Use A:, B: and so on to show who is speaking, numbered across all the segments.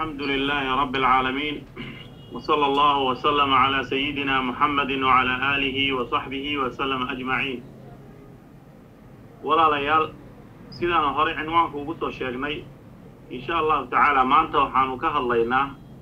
A: الحمد لله رب العالمين وصلى الله وسلم على سيدنا محمد وعلى آله وصحبه وسلم أجمعين walaalayaal sidaanu horey cinwaanku ugu soo sheegnay insha allahu tacaala maanta waxaanu ka hadlaynaa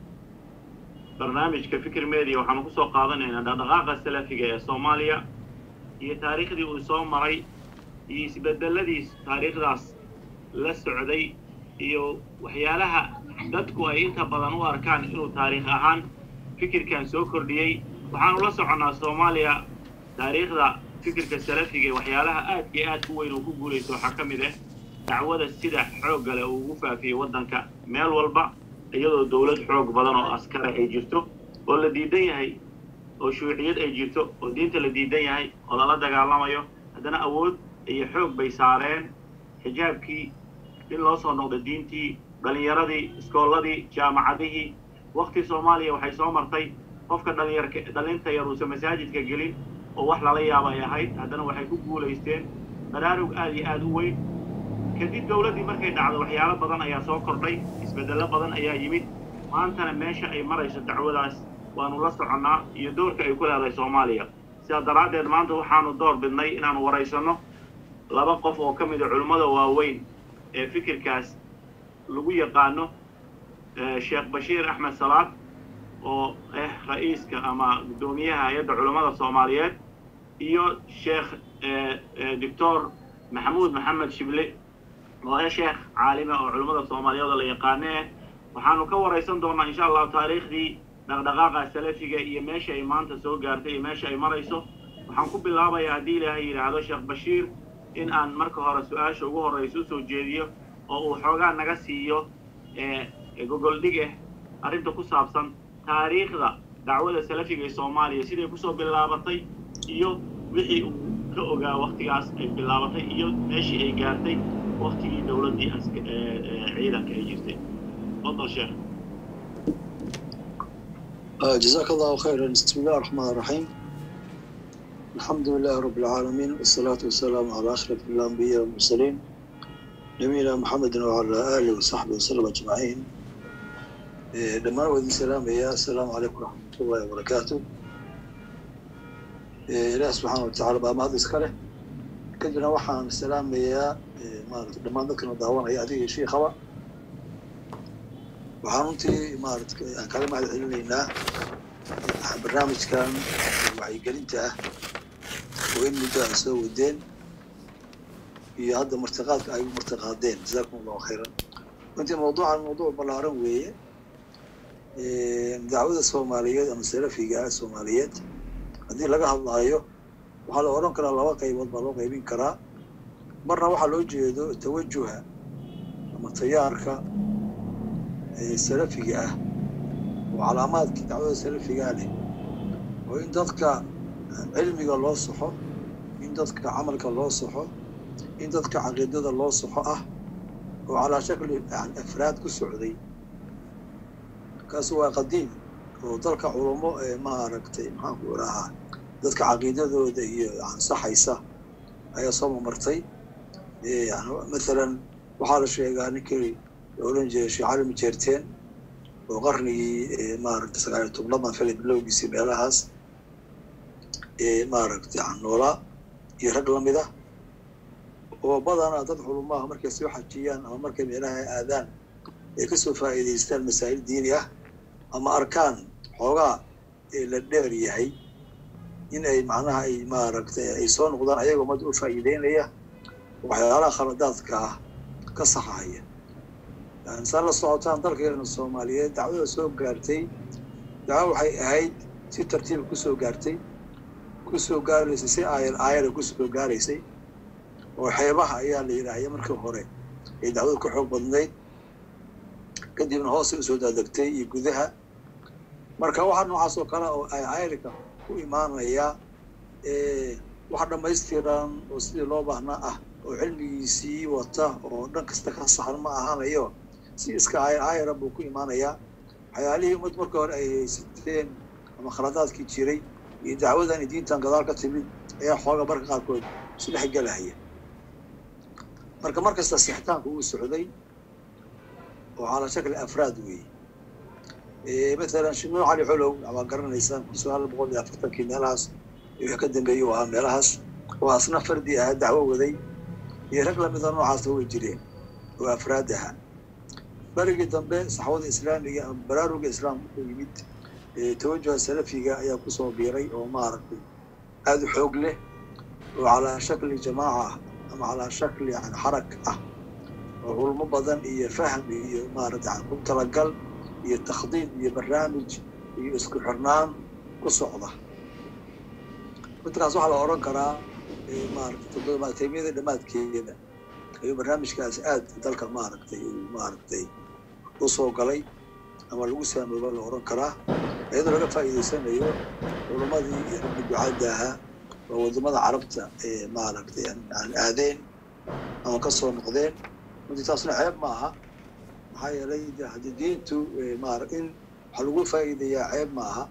A: barnaamijka fikir media waxaanu ku soo qaadanaynaa dhaqdhaqaaqa salafiga ee soomaaliya iyo taariikhdii uu soo maray iyo isbedeladiis taariikhdaas la socday iyo waxyaalaha dadku ay inta badan u arkaan inuu taariikh ahaan fikirkan soo kordhiyey waxaanu la soconnaa soomaaliya taariikhda fikirka salafiga waxyaalaha aadka iyo aadka u weyn uu ku guulaysto waxaa ka mid ah dacwada sida xoogga leh uu ugu faafiyey waddanka meel walba iyadoo dowlad xoog badan oo askara ay jirto oo la diidan yahay oo shuuciyad ay jirto oo diinta la diidan yahay oo lala dagaalamayo haddana awood iyo xoog bay saareen xijaabkii in loo soo noqdo diintii dhallinyaradii iskoolladii jaamacadihii wakti soomaaliya waxay soo martay qofka dhalinyarka dhallinta yar uusan masaajidka gelin oo wax lala yaaba ay ahayd haddana waxay ku guulaysteen baraarug aad iyo aad u weyn kadib dowladdii markay dhacdo waxyaalo badan ayaa soo kordhay isbeddello badan ayaa yimid maantana meesha ay marayso dacwadaas waanu la soconnaa iyo doorka ay ku leedahay soomaaliya sidaa daraaddeed maanta waxaanu door bidnay inaanu waraysanno laba qof oo ka mida culimmada waaweyn ee fikirkaas lagu yaqaano sheekh bashiir axmed salaad oo ah ra'iiska ama guddoomiyaha hay-adda culammada soomaaliyeed iyo sheekh doctor maxamuud maxamed shible oo ah sheekh caalime oo culammada soomaaliyeed oo la yaqaanee waxaanu ka waraysan doonnaa insha allahu taariikhdii dhaqdhaqaaqa salafiga iyo meesha ay maanta soo gaartay iyo meesha ay marayso waxaan ku bilaabayaa haddii ilaahay yidhaahdo sheekh bashiir in aan marka hore su-aasha ugu horraysa usoo jeediyo oo uu xoogaa naga siiyo gogoldhig ah arrinta ku saabsan taariikhda dacwada salafiga ee soomaaliya siday kusoo bilaabatay iyo wixii uu ka ogaa waktigaas ay bilaabatay iyo meeshii ay gaartay waktigii dowladdii ciidanka ay jirtay fadal sheekh
B: جزاك الله خيرا بسم الله الرحمن الرحيم الحمد لله رب العالمين والصلاة والسلام على أشرف الأنبياء والمرسلين نبينا محمد وعلى آله وصحبه وسلم أجمعين dhammaan wadin salaamaya assalaamu calaykum waraxmat ullahi wabarakaatu ilaah subxaana watacaala baa mahad iska leh kadibna waxaan salaamayaa maarata dhammaan dadkana daawanaya adiga iyo shiikhaba waxaan runtii maarata aan kala mahad celinaynaa barnaamijkan wacyigelinta ah oo in muddo ay soo wadeen iyo hadda martiqaadka ay u martiqaadeen jazakum allahu khayran runtii mawduucan mawduuc ballaaran weeye dacwada soomaaliyeed ama salafiga soomaaliyeed haddii laga hadlaayo waxaa la odhan karaa laba qaybood baa loo qaybin karaa marna waxaa loo jeedo tawajuha ama tayaarka salafiga ah oo calaamaadkii dacwada salafigaa leh oo in dadka cilmiga loo soxo in dadka camalka loo soxo in dadka caqiidada loo soxo ah oo calaa shakli afraad ku socday kaasi waa qadiim oo dalka culamo ee maaragtay maxaanku idhahaa dadka caqiidadooda iyo ansaxaysa ayaa soo mamartay mathalan waxaa la sheegaa ninkii la odhan jiray sheekh cali majeerteen oo qarnigii maaragtay sagaaliyo tobnadan fili bilowgiisii meelahaas maaragtay noolaa iyo rag lamid ah oo badanaa dad culumaha markay soo xajiyaan ama markay meelaha aadaan ay kasoo faa'iidaystaan masaa'il diini ah ama arkaan xoogaa la dheer yahay in ay macnaha ay maaragtay ay soo noqdaan ayagoo ummadda u faa'iideynaya waxyaalaha khaladaadka ah ka saxahaya yani saa la socotaan dalkeena soomaaliyeed dacwada soo gaartay dacwo waxay ahayd si tartiiba kusoo gaartay kusoo gaaraysay si aayar aayara kusoo gaaraysay oo xeebaha ayaa la yidhaahya markii hore ay dacwada ka xoog badnayd kadibna hoosay usoo daadegtay iyo gudaha marka waxa noocaas oo kale oo ay ayrika ku imaanaya wax dhammaystiran oo sidii loo baahnaa ah oo cilmigiisii wata oo dhan kasta ka saxan ma ahanayo si iska ayar ayara buu ku imaanayaa waxyaalihii ummad marka hore ay haysateen ama khaladaadkii jiray iyo dacwadan iyo diintan gadaal ka timid ayaa xooga marka qaarkood isu dhex gelahaya marka markasta sixitaanku uu socday oo calaa shakli afraad weeye matalan shimuul cali xolow waa garanaysaan kun sagaal boqol iyo afartankii meelahaas wixii ka dambeeyey u ahaa meelahaas oo asna fardi ahaa dacwo waday iyo rag lamida noocaasna way jireen oo afraad ahaa berigii dambe saxwada islaamiga ama baraaruga islaamka ku yimid tawajuha salafiga ayaa kusoo biiray oo maaragtay aada u xoog leh oo calaa shakli jamaaca ah ama calaa shakli yani xarag ah oo culmo badan iyo fahm iyo maaragtay ku talagal iyo takhdiid iyo barnaamij iyo isku xirnaan ku socda midkaas waxaa la odhan karaa maaragtay toddobaataymiyada dhammaadkeeda ayuu barnaamijkaas aad dalka maaragtay maaragtay u soo galay ama lagu saamooba la odhan karaa iyadoo laga faa'iidaysanayo culamadii iyo raggi ducadda ahaa oo waddamada carabta ee maaragtay aan aadeen ama ka soo noqdeen runtii taasna ceeb ma aha maxaa yeelay haddii diintu maara in waxaa lagu faa'iidayaa ceeb ma aha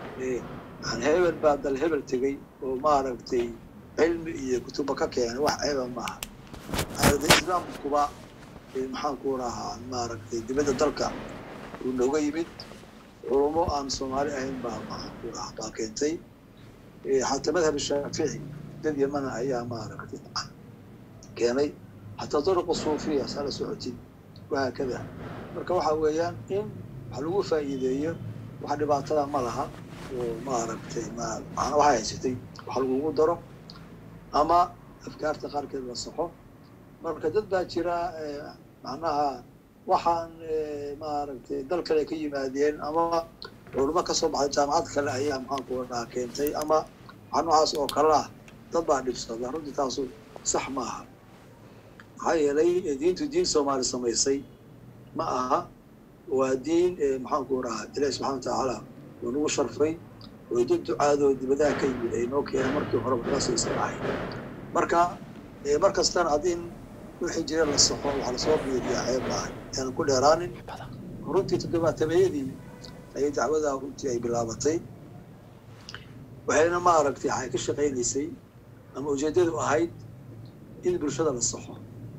B: hebel baa dal hebel tegey oo maaragtay cilmi iyo kutuba ka keenay wax ceeba ma aha islaamkuba maxaan ku rahaa maaragtay dibadda dalka uu nooga yimid culumo aan soomaali ahayn baa maxaan ku rahaa baa keentay xataa madhab shaafici dad yamana ayaa maaragtay keenay xataa duruqa suufiya saa la socotid wahaakada marka waxa weeyaan in wax lagu faa'iideeyo wax dhibaatada ma laha oo maaragtay macna waxay haysatay wax lagugu daro ama afkaarta qaarkeed la saxo marka dad baa jira macnaha waxaan maaragtay dal kale ka yimaadeen ama culamo ka soo baxday jaamacad kale ayaa maxaanku dhaha keentay ama waxa noocaas oo kale ah dad baa dhibsada runtii taasu sax ma aha maxaa yeelay diintu diin soomaali samaysay ma aha waa diin maxaanku dhahaa ilahi subxana wa tacaala uu nagu sharfay oo dad ducaadoo dibadaha ka yimid ay noo keeneen markii horeba kaasaysan ahayd marka mar kastana haddii in wixii jira la saxo waxaa lasoo biiriyaa ceeb maahay aanan ku dheeraanin runtii toddobaatameeyadii ayay dacwadaa runtii ay bilaabatay waxayna maaragtay waxay ka shaqaynaysay ama ujeeddadu ahayd in bulshada la saxo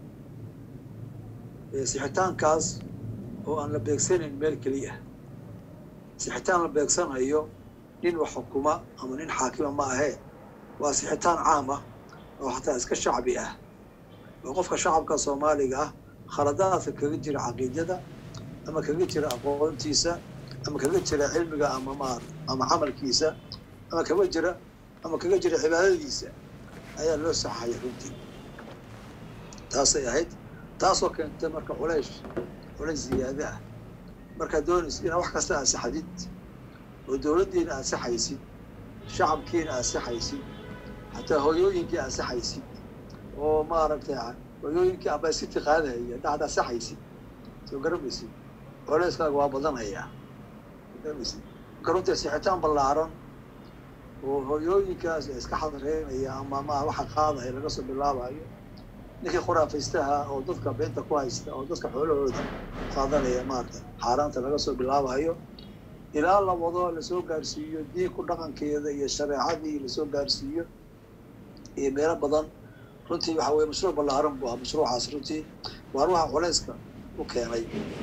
B: sixitaankaas oo aan la beegsanayn meel keliya sixitaan la beegsanayo nin wax xukuma ama nin xaakima ma ahee waa sixitaan caam ah oo xataa iska shacbi ah oo qofka shacabka soomaaliga ah khaladaadka kaga jira caqiidada ama kaga jira aqoontiisa ama kaga jira cilmiga ama maar ama camalkiisa ama kaga jira ama kaga jira cibaadadiisa ayaa loo saxaya runtii taasay ahayd taasoo keentay marka culays culays ziyaada ah markaad doonaysid inaad wax kasta ansaxadid oo dowladdiina ansaxaysid shacabkiina ansaxaysid xataa hooyooyinkii ansaxaysid oo maaragtay hooyooyinkii abasiti qaadahaya dhacda ansaxaysid soo garamaysid culayskaaga waa badanayaa garamaysid marka runtii sixitaan ballaaran oo hooyooyinkaas iska xadreynaya ama ma waxa qaadaya laga soo bilaabayo ninkii khuraafaystaha oo dadka beenta ku haysta oo dadka xoolahooda qaadanaya maarata xaaraanta laga soo bilaabayo ilaa la wado lasoo gaarsiiyo diinku dhaqankeeda iyo shareecadii lasoo gaarsiiyo iyo meelo badan runtii waxa weye mashruuc ballaaran bu ahaa mashruucaas runtii waa ruuxa culayska u keenay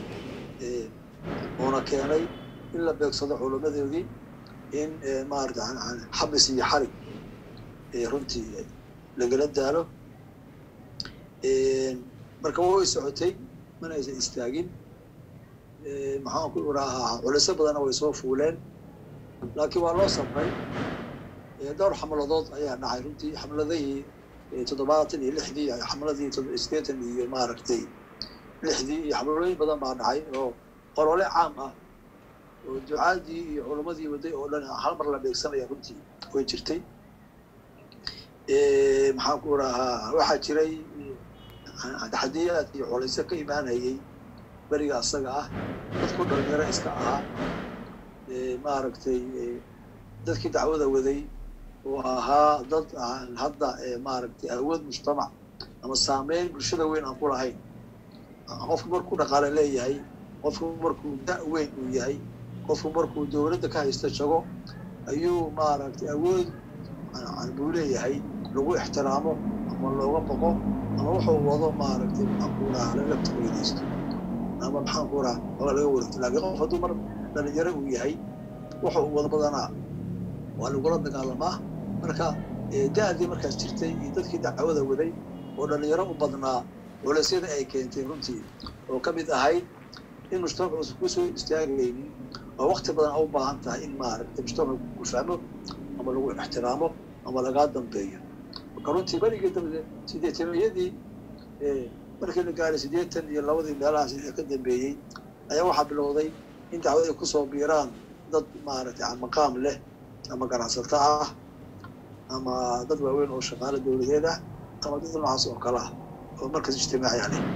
B: uuna keenay in la beegsado culummadoodii in maarata xabis iyo xarig runtii lagala daalo marka way socotay mana aysan istaagin maxaan ku iraahaa culisyo badanna way soo fuuleen laakiin waa loo samray dhowr xamladood ayaa dhacay runtii xamladihii toddobaatan iyo lixdii xamladii sideetan iyo maaragtay lixdii iyo xamlooyin badan baa dhacay oo qolole caam ah oo ducaadii iyo culamadii waday oo dhan hal mar la beegsanaya runtii way jirtay maxaan ku iraahaa waxaa jiray taxadiyaad iyo culaysyo ka imaanayay beriga asaga ah dadku dhalinyaro iska ahaa maaragtay dadkii dacwada waday oo ahaa dad aan hadda maaragtay awood mujtamac ama saameyn bulshada weyn aan ku lahayn qofku markuu dhaqaale leeyahay qofku markuu da' weyn uu yahay qofku markuu dowladda ka haysto jago ayuu maaragtay awood buu leeyahay lagu ixtiraamo ama looga boqo ama wuxuu wado maaragtay maxaan ku raha laga faa'iidaysto ama maxaan ku raha oga laga wareegto laakiin qof hadduu mar dhalinyaro uu yahay waxa uu wada badanaa waa lagula dagaalamaa marka da-dii markaas jirtay iyo dadkii dacwada waday oo dhalinyaro u badnaa culaysyada ay keentay runtii oo ka mid ahayd in mujtamaca uusan kusoo istaagaynin oo wakti badan a u baahan tahay in maaragtay mujtamaca ku fahmo ama lagu ixtiraamo ama lagaa dambeeyo marka runtii berigii dambe sideetaniyadii markii la gaaray siddeetan iyo labadii meelahaas ee ka dambeeyey ayaa waxaa bilowday in dacwad ay kusoo biiraan dad maaragtay maqaam leh ama ganacsato ah ama dad waaweyn oo shaqaalo dowladeed ah ama dad noocaas oo kale ah oo markaas ijtimaaciya leh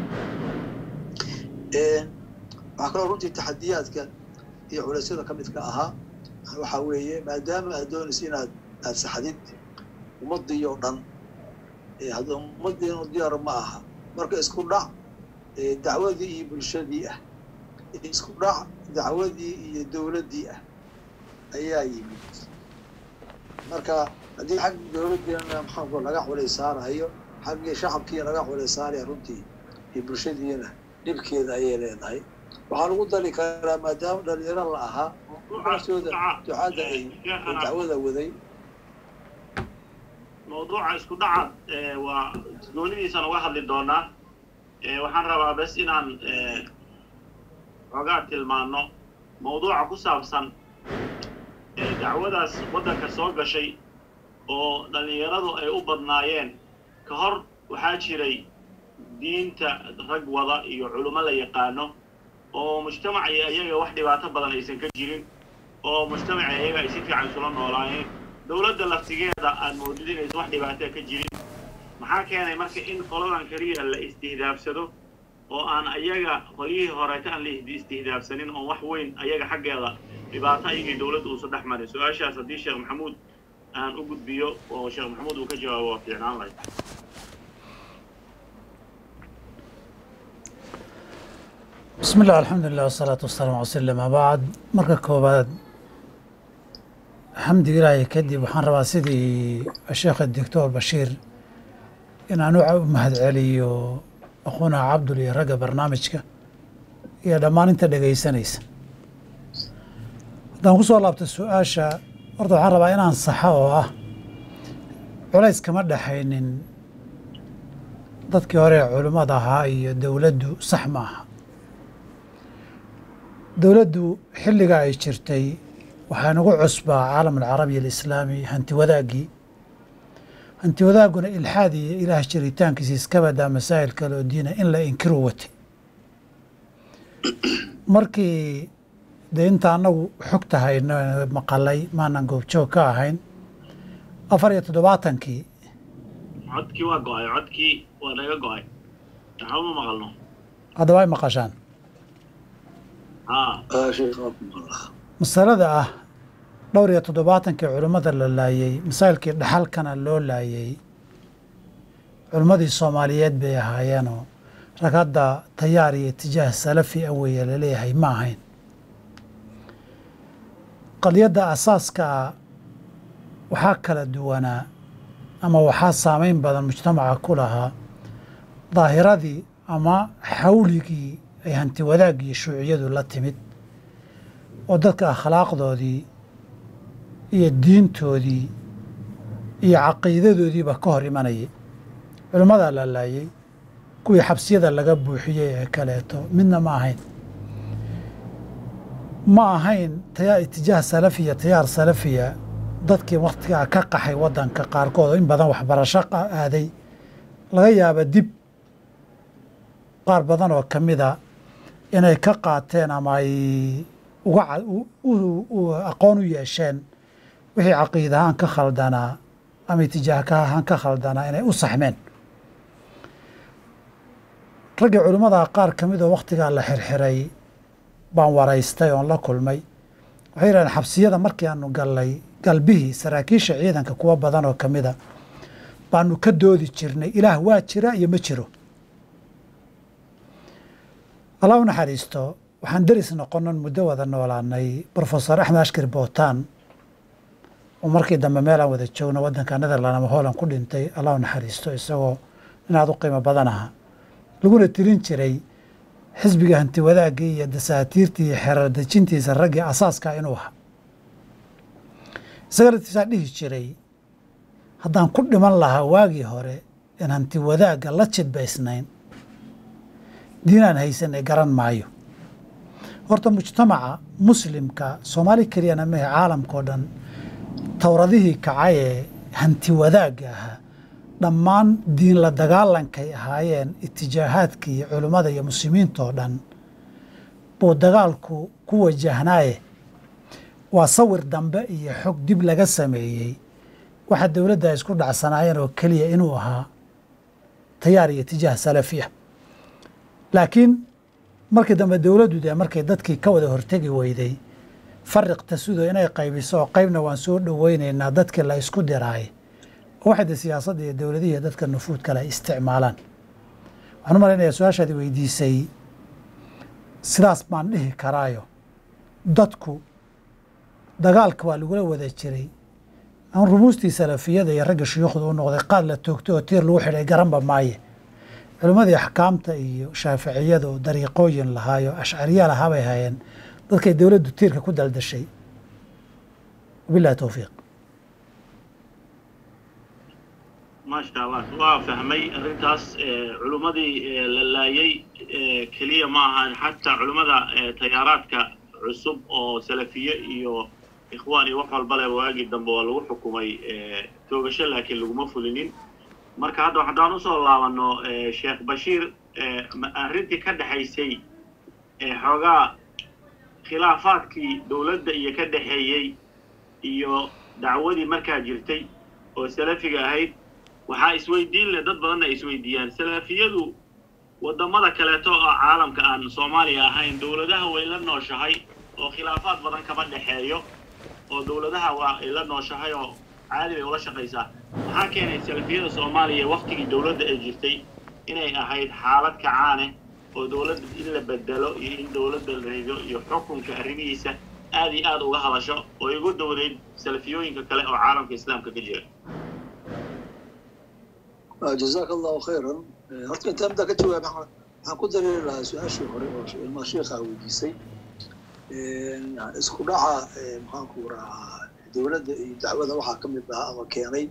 B: waxaa kaloo runtii taxadiyaadka iyo culeysyada ka midka ahaa waxaa weeye maadaama aad doonaysa inaad aad saxdid ummadii oo dhan hadda ummadii diyaar ma aha marka isku dhac dacwadii iyo bulshadii ah isku dhac dacwadii iyo dowladdii ah ayaa yimid marka haddii xag dowladdiina maxaanku laga culays saarayo xaggii shacabkiina laga culays saaraya runtii iyo bulshadiina dhibkeeda ayay leedahay waxaa lagu dari karaa maadaama dhalinyaro la ahaa naftooda ducadda ay dacwada waday
A: mawduuca isku dhaca waa goonidiisaan uga hadli doonaa waxaan rabaa bes inaan xoogaa tilmaano mawduuca ku saabsan dacwadaas waddanka soo gashay oo dhallinyaradu ay u badnaayeen ka hor waxaa jiray diinta rag wada iyo culummo la yaqaano oo mujtamaci iyaga wax dhibaato badan aysan ka jirin oo mujtamaci iyaga ay si fiican isula noolaayeen dowladda laftigeeda aad moodid inaysan wax dhibaataa ka jirin maxaa keenay marka in qoladan keliya la istihdaafsado oo aan ayaga qolyihii horeeta aan la istihdaafsanin oo wax weyn ayaga xaggeeda dhibaato ayagii dowladda uusan dhex marin su-aashaas haddii sheekh maxamuud aan u gudbiyo oo sheekh maxamuud uu ka jawaabo waa fiicnaan lahayd
C: bismi illah alxamdulilah wasalaatu wasalaamu ala sl ama bacd marka koobaad xamdiga ilaahay kadib waxaan rabaa sidii sheekha doctor bashiir inaan u mahad celiyo aquuna cabdul iyo ragga barnaamijka iyo dhammaan inta dhegaysanaysa haddaan ku soo laabto su-aasha horta waxaan rabaa inaan saxo oo ah culays kama dhexaynin dadkii hore ee culimmada ahaa iyo dowladdu sax ma aha dowladdu xilliga ay jirtay waxaa nagu cusbaa caalam alcarabi alislaami hanti wadaaggii hanti wadaagguna ilxaad iyo ilaah jiritaankiisa iska badaa masaa'il kale oo diina in la inkiru watay markii dee inta annagu xogta hayno maqalay maanan goobjoog ka ahayn afar iyo toddobaatankii
A: codkii waa go-ay codkii waa naga go-ay waxba ma maqalno
C: haddaba ay maqashaan
A: haa
C: masalada ah dhowr iyo toddobaatankii culimmada la laayey masaa'ilkii dhaxalkana loo laayey culimmadii soomaaliyeed bay ahaayeenoo rag hadda tayaar iyo itijaah salafi a weeye laleeyahay ma ahayn qadiyadda asaaska waxaa kala duwanaa ama waxaa saameyn badan mujtamaca ku lahaa daahiradii ama xawligii ay hanti wadaagii shuuciyadu la timid oo dadka akhlaaqdoodii iyo diintoodii iyo caqiidadoodiiba ka hor imanayay culimmadaa la laayey kuwii xabsiyada laga buuxiyey ee kaleeto midna ma ahayn ma ahayn taya itijaah salafiya tayaar salafiya dadkii wakhtigaa ka qaxay waddanka qaarkood oo in badan waxbarasho aaday laga yaaba dib qaar badan oo ka mida inay ka qaateen ama ay uga aqoon u yeesheen wixii caqiida ahaan ka khaldanaa ama itijaahka ahaan ka khaldanaa inay u saxmeen raggii culimmada qaar ka mid oo wakhtigaa la xirxiray baan waraystay oon la kulmay waxay yidhahdeen xabsiyada markii aanu gallay galbihii saraakiisha ciidanka kuwa badan oo ka mida baanu ka doodi jirnay ilaah waa jira iyo ma jiro allah u naxariisto waxaan deris noqonon muddo wada noolaanay brofesor axmed ashkir bootan oo markii dambe meelaan wada joogno waddanka netherland ama holland ku dhintay allah u naxariisto isagoo inaad u qiimo badan aha laguna tirin jiray xisbiga hanti wadaagga iyo dasaatiirtii iyo xerar dejintiisa raggii asaaska inuu ahaa isaga laftiisaa dhihi jiray haddaan ku dhiman lahaa waagii hore in hanti wadaagga la jidbaysnayn diinaan haysanay garan maayo horta mujtamaca muslimka soomaali keliyana mehe caalamkao dhan towradihii kacay ee hanti wadaagga ahaa dhammaan diin la dagaalankay ahaayeen itijaahaadkii iyo culimmada iyo muslimiintoo dhan buu dagaalku ku wajahnaaye waa sawir dambe iyo xog dib laga sameeyey waxa dowladda ay isku dhacsanaayeen oo keliya inuu ahaa tayaar iyo tijaah salafi ah laakiin markii dambe dowladdu dee markay dadkii ka wada hortegi weyday fariq tasudo inay qaybiso oo qaybna waan soo dhoweynaynaa dadkii la isku diraay oo waxay de siyaasadda iyo dowladihii dadka nufuud kale ay isticmaalaan waxaan u malaynayaa su-aashaadi weydiisay sidaas baan dhihi karaayo dadku dagaalka waa lagula wada jiray aan rumuustii salafiyada iyo ragga shuyuukhda u noqday qaad la toogtay oo tiir lagu xidhay garanba maaye culimmadii axkaamta iyo shaaficiyada oo dariiqooyin lahaayo ashcariya lahaa bay hayeen dadkay dowladdu tiirka ku daldashay wabillahi towfiiq
A: maasha allah waa fahmay arrintaas culimmadii la laayay keliya ma ahan xataa culimmada tayaaraadka cusub oo salafiye iyo ikhwaan iyo wax walba le waagii dambe waa lagu xukumay toogasho laakiin laguma fulinin marka hadda haddaan usoo laabano sheekh bashiir arrintii ka dhexaysay xoogaa khilaafaadkii dowladda iyo ka dhexeeyey iyo dacwadii markaa jirtay oo salafiga ahayd waxaa isweydiin leh dad badanna ay isweydiiyaan salafiyadu waddamada kaleeto oo caalamka aan soomaaliya ahayn dowladaha way la nooshahay oo khilaafaad badan kama dhexeeyo oo dowladaha waa ay la nooshahay oo caadi bay ula shaqaysaa maxaa keenay salafiyada soomaaliya waktigii dowladda ay jirtay inay ahayd xaalad kacaane oo dowladda in la bedelo iyo in dowladda la rido iyo xukunka arrimihiisa aad iyo aad uga hadasho oo igu dowdayd salafiyooyinka kale oo caalamka islaamka ka jira
B: jazaaka allahu khayran horta intaa middaa ka jawaab waxaan ku dareeri lahaa su-aashii hore oo ilmaa sheekha weydiisay isku dhaca maxaanku rahaa dowladda iyo dacwada waxaa ka mid ahaa ama keenay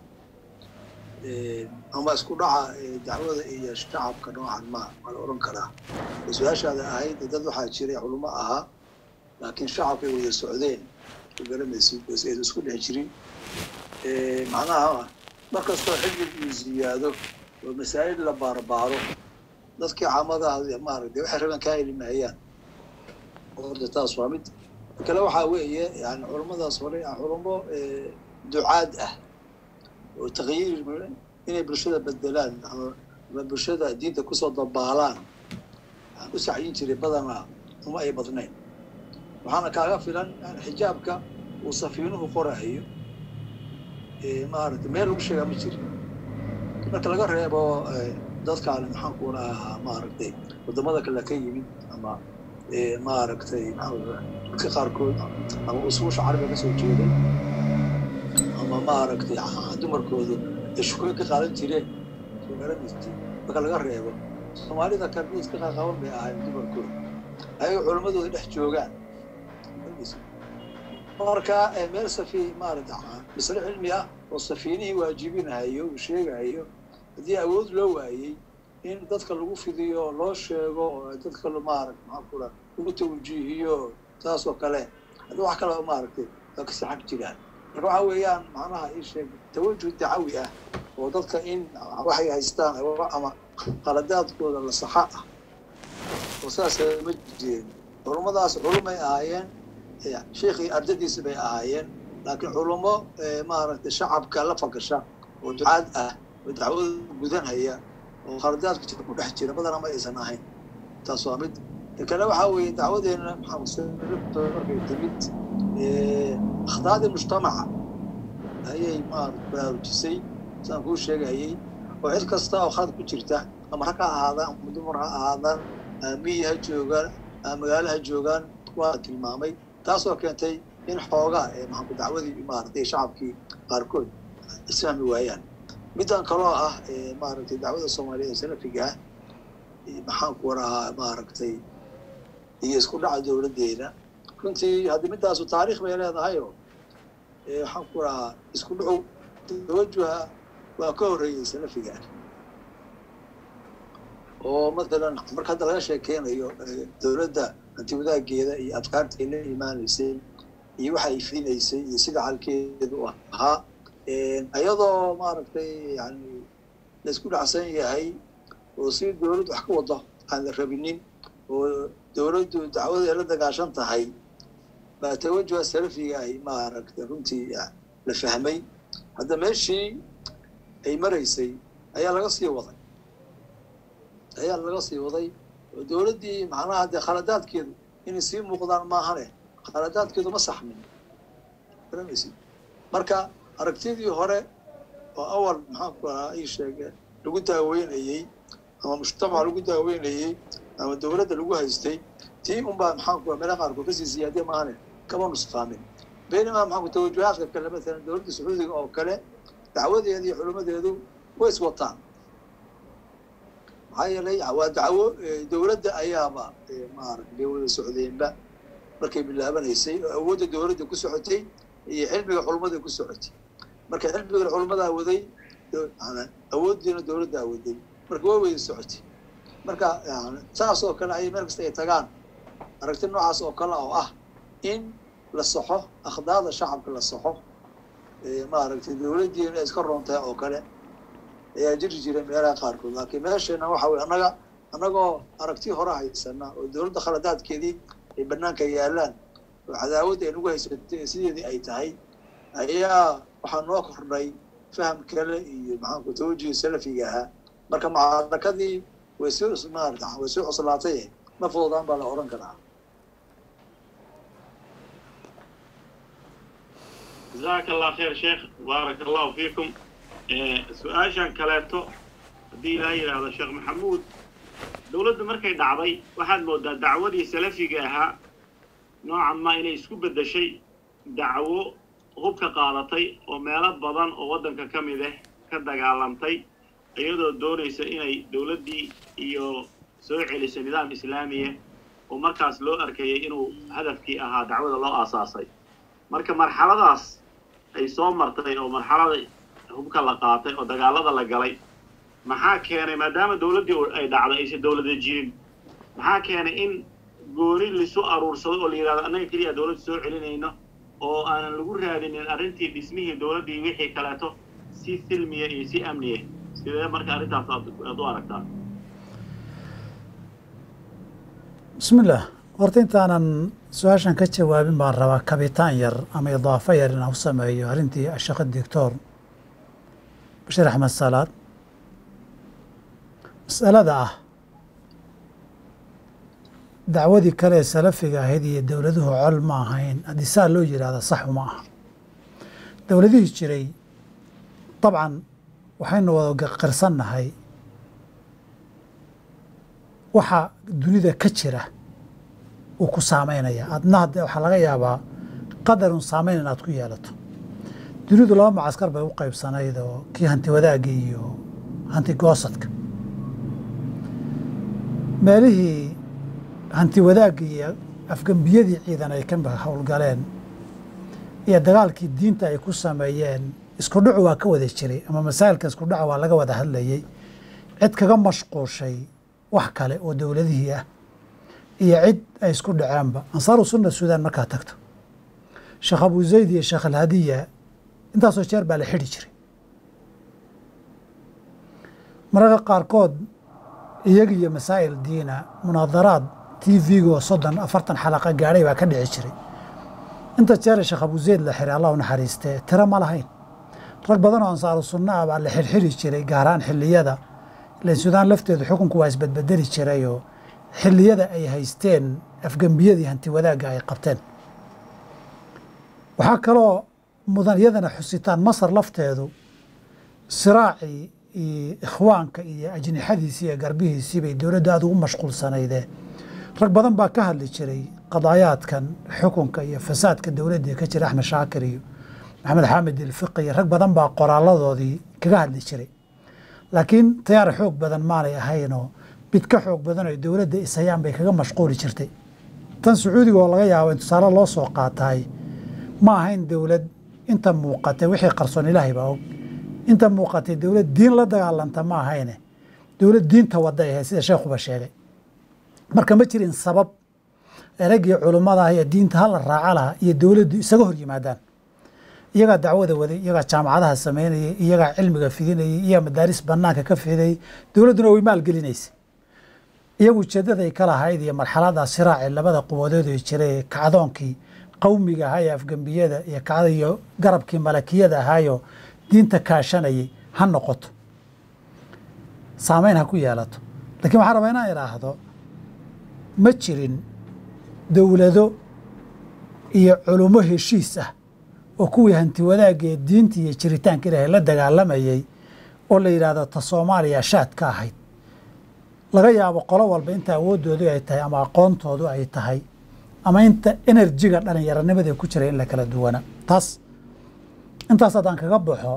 B: ama isku dhaca dacwada iyo shacabka noocan ma waa la odhan karaa su-aashaada ahayd dad waxaa jiray culimo ahaa laakiin shacabkay wada socdeen garanaysid aysan isku dhex jirin macnaha markastoo xillig uu ziyaado oo masaa'il la baarbaaro dadkii caamadaha maaragtay waxay rabaan kaa heli mahayaan horta taas waa mid kale waxaa weeye yani culummadaas hore culummo ducaad ah oo takyiir inay bulshada bedelaan ama bulshada diinta kusoo dabaalaan waxaan u sacyin jiray badanaa uma ay badnayn waxaana kaaga filan xijaabka uu safiinuhu qorahayo maaragtay meel lagu sheegaa ma jirin marka laga reebo dadkaan maxaan ku rahaa maaragtay waddamada kale ka yimid ama maaragtay dadka qaarkood ama usuusha carabiga kasoo jeeday ama maaragtay dumarkoodu ay shukooyin ka qaadan jireen soo garanaysa marka laga reebo soomaalida karbiis ka qaqaban bay ahayd dumarkooda ayaga culammadooda dhex joogaan marka meel safi maaragta masle cilmi ah oo safiinihii waajibinahayo uu sheegahayo haddii awood loo waayey in dadka lagu fidiyo loo sheego oo dadka maarata maxaa kula lagu tawjiihiyo saas oo kale haddii wax kale maaragtay waa kasi xag jiraan marka waxa weeyaan macnaha ii sheeg tawajuh dacawi ah oo dadka in waxay haystaan ama qaladaadkooda la saxa ah oo saasa ma jireen culummadaas culumay ahaayeen sheikii ardadiisi bay ahaayeen laakiin culummo maaragtay shacabka la fagasha oo ducaad ah oo dacwada gudanhaya oo khaladaadka jira ku dhex jira badana ma aysan ahayn taas waa mid kale waxaa weeye dacwadeena maxamed markay timid akhdaadii mujtamaca ayay maarata baraarujisay sidaan kuu sheegayay oo cid kasta oo khalad ku jirta ama rag ha ahaadaan ama dumar ha ahaadaan miyi ha joogaan ama magaalo ha joogaan waa tilmaamay taasoo keentay in xoogaa maxaanku dacwadii maaragtay shacabkii qaarkood isfahmi waayaan middan kaloo ah maaragtay dacwada soomaaliyeed ee salafiga ah maxaan ku warahaa maaragtay iyo isku dhaca dowladdeena runtii haddii midaasu taariikh bay leedahayoo waxaan ku warahaa isku dhacu tawajuha waa ka horreeyey salafigaan oo matalan marka hadda laga sheekeynayo dowladda hanti wadaageeda iyo afkaarta ay la imaanaysay iyo waxa ay fidinaysay iyo sida xalkeedu ahaa iyadoo maaragtay yani laisku dhacsan yahay oo si dowladdu wax ka wado aan la rabinin oo dowladdu dacwada la dagaashan tahay baa tawajuha salafiga ay maaragtay runtii la fahmay hadda meeshii ay maraysay ayaa laga sii waday ayaa laga sii waday oo dowladdii macnaha dee khaladaadkeedu inay sii muuqdaan maahane khaladaadkeedu ma saxmin garanaysid marka aragtidii hore oo awal maxaanku ahaa ii sheege lagu daaweynayey ama mujtamaca lagu daaweynayey ama dowladda lagu haystay tii unbaa maxaanku meela qaarkood kasii siyaadee maahane kama nusqaamin baynamaa maxaanku tawajuhaadka kale matalan dowladda sacuudiga oo kale dacwadeeda iyo xulumadeedu way is wataan maxaa yeelay waa dacwo dowladda ayaaba maarata bay wada socdeenba markay bilaabanaysay oo awoodda dowladda ku socotay iyo xilmiga xulumada ku socotay marka xilmiga xulumadaa waday awooddiina dowladdaa waday marka way wada socotay marka saas oo kale ay meel kasta ay tagaan aragti noocaas oo kale oo ah in la saxo akhdaada shacabka la saxo maaragtay dowladdiina ay iska roontahay oo kale ayaa jiri jiray meelaha qaarkood laakiin meesheena waxa weye annaga annagoo aragti hore haysana oo dowladda khaladaadkeedii ay banaanka yaalaan oo cadaawadda ay nagu haysatay sideedii ay tahay ayaa waxaa noo kordhay faham kale iyo maxaanku tawajihi salafiga ahaa marka macrakadii way soo maarata way soo cuslaatay ma fududaan baa la odhan karaa
A: jazaaka allah khayr sheekh baaraka allahu fiikum su-aashan kaleeto haddii ilaa yidhaahdo sheekh maxamuud dowladda markay dhacday waxaad moodaa dacwadii salafiga ahaa noocan ma inay isku beddeshay dacwo hubka qaadatay oo meelo badan oo waddanka ka mid ah ka dagaalamtay iyadoo doonaysa inay dowladdii iyo soo celiso nidaam islaamiya oo markaas loo arkayay inuu hadafkii ahaa dacwada loo aasaasay marka marxaladaas ay soo martay oo marxalada hubka la qaatay oo dagaalada la galay maxaa keenay maadaama dowladdii ay dhacday aysan dowlada jirin maxaa keenay in gooni lisu aruursado oo la yidhahdo annaga keliya dowladda soo celinayno oo aanan lagu raadinin arrintii dhismihii dowladdii wixii kaleeto si silmiya iyo si amniya sidee marka arrintaas aad u aragtaa
C: bismi illah horta intaanan su-aashan ka jawaabin baan rabaa kabitaan yar ama idaafo yar inaan u sameeyo arrintii ashaqo doctor bashir axmed salaad masalada ah dacwadii kale ee salafiga ahayd iyo dowladuhu col ma ahayn haddii saa loo yidhaahda saxu ma aha dowladihii jiray dabcan waxaynu wada qirsannahay waxa dunida ka jira uu ku saameynaya adna hadde waxaa laga yaabaa qadarun saameyn inaad ku yeelato dunidu laba macaskar bay u qaybsanayd oo kii hanti wadaagga iyo hanti goosadka meelihii hanti wadaagga iyo afgembiyadii ciidan ay ka howlgaleen iyo dagaalkii diinta ay ku sameeyeen isku dhacu waa ka wada jiray ama masaa'ilka isku dhaca waa laga wada hadlayey cid kaga mashquushay wax kale oo dowladihii ah iyo cid ay isku dhaceenba ansaaru sunna suudaan markaa tagto sheekh abu zayd iyo sheekh alhadiya intaasoo jeer baa la xidhi jiray mararka qaarkood iyaga iyo masaa'il diina munaadaraad t v-go soddon afartan xalaqa gaadhay baa ka dhici jiray inta jeere sheekh abu zayd la xiray allah u naxariistee tiro ma lahayn rag badan oo ansaaru sunna ah baa la xirxiri jiray gaaraan xilliyada ilan suudaan lafteedu xukunku waa isbedbedeli jirayoo xilliyada ay haysteen afgembiyadii hanti wadaagga ay qabteen waxaa kaloo mudan iyadana xusitaan masar lafteedu siraacii iyo ikhwaanka iyo ajnixadiisii iyo garbihiisii bay dowladda aada ugu mashquulsanaydee rag badan baa ka hadli jiray qadaayaadkan xukunka iyo fasaadka dowladdii ka jira axmed shaakir iyo maxamed xaamid ilfiqi iyo rag badan baa qoraaladoodii kaga hadli jiray laakiin tayaar xoog badan maanay ahaynoo mid ka xoog badan oo dowladda ishayaan bay kaga mashquuli jirtay tan sacuudiga oo laga yaabo in tusaale loo soo qaataay ma ahayn dowlad inta muuqatay wixii qarsoon ilaahay baa og inta muuqatay dowlad diin la dagaalanta ma ahayne dowlad diinta waday ahayd sida sheekhuba sheegay marka ma jirin sabab eraggii culummada iyo diinta hala raaca lahaa iyo dowladdu isaga hor yimaadaan iyagaa dacwada waday iyagaa jaamacadaha samaynayay iyagaa cilmiga fidinayay iyagaa madaaris banaanka ka fidayay dowladduna way maalgelinaysay iyagu ujeedaday ka lahayd iyo marxalada siraaci labada quwadood ee jiray ee kacdoonkii qowmiga ahaa ee afgembiyada iyo kacda iyo garabkii malakiyada ahaayo diinta kaashanayay ha noqoto saameyn ha ku yeelato lakiin waxaan rabaa inaan idhaahdo ma jirin dowlado iyo culummo heshiis ah oo kuwii hanti wadaagga ee diinta iyo jiritaanka ilaahay la dagaalamayay oo la yidhaahdo ta soomaaliya shaad ka ahayd laga yaabo qolo walba inta awooddoodu ay tahay ama aqoontoodu ay tahay ama inta enerjiga dhalinyaranimada ku jira in la kala duwana taas intaas haddaan kaga baxo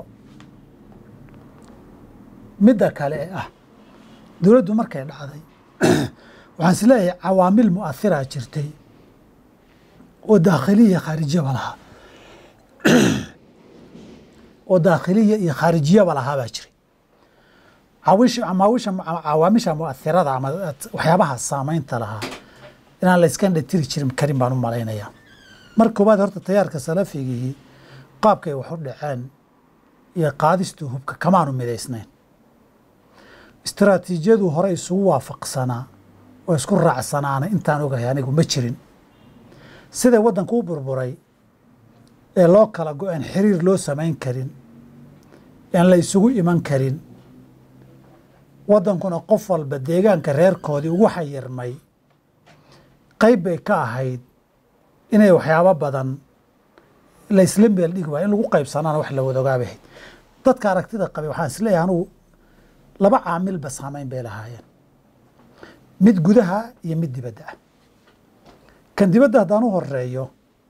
C: midda kale ee ah dowladdu markay dhacday waxaan is leeyahay cawaamil mu'ahiraa jirtay oo daakhiliya khaarijiyaba lahaa oo daakhiliya iyo khaarijiyaba lahaa baa jiray caawisha cawaamisha mu'ahirada ama waxyaabaha saamaynta lahaa inaan la iska dhatiri jirin karin baan u malaynayaa mar koobaad horta tayaarka salafigii qaabkay wax u dhaceen iyo qaadistuu hubka kamaanu midaysnayn istaraatiijiyadu hore isugu waafaqsanaa oo isku raacsanaana intaan ogahay anigu ma jirin siday waddanku u burburay ee loo kala go-een xiriir loo samayn karin aan la isugu iman karin waddankuna qof walba deegaanka reerkoodii ugu xayirmay qayb bay ka ahayd inay waxyaabo badan la isla meel dhigi waaya in lagu qaybsanaana wax la wada ogaabay ahayd dadka aragtida qabay waxaan isleeyahay anugu laba caamilba saamayn bay lahaayeen mid gudaha iyo mid dibadda ah kan dibadda haddaan u horeeyo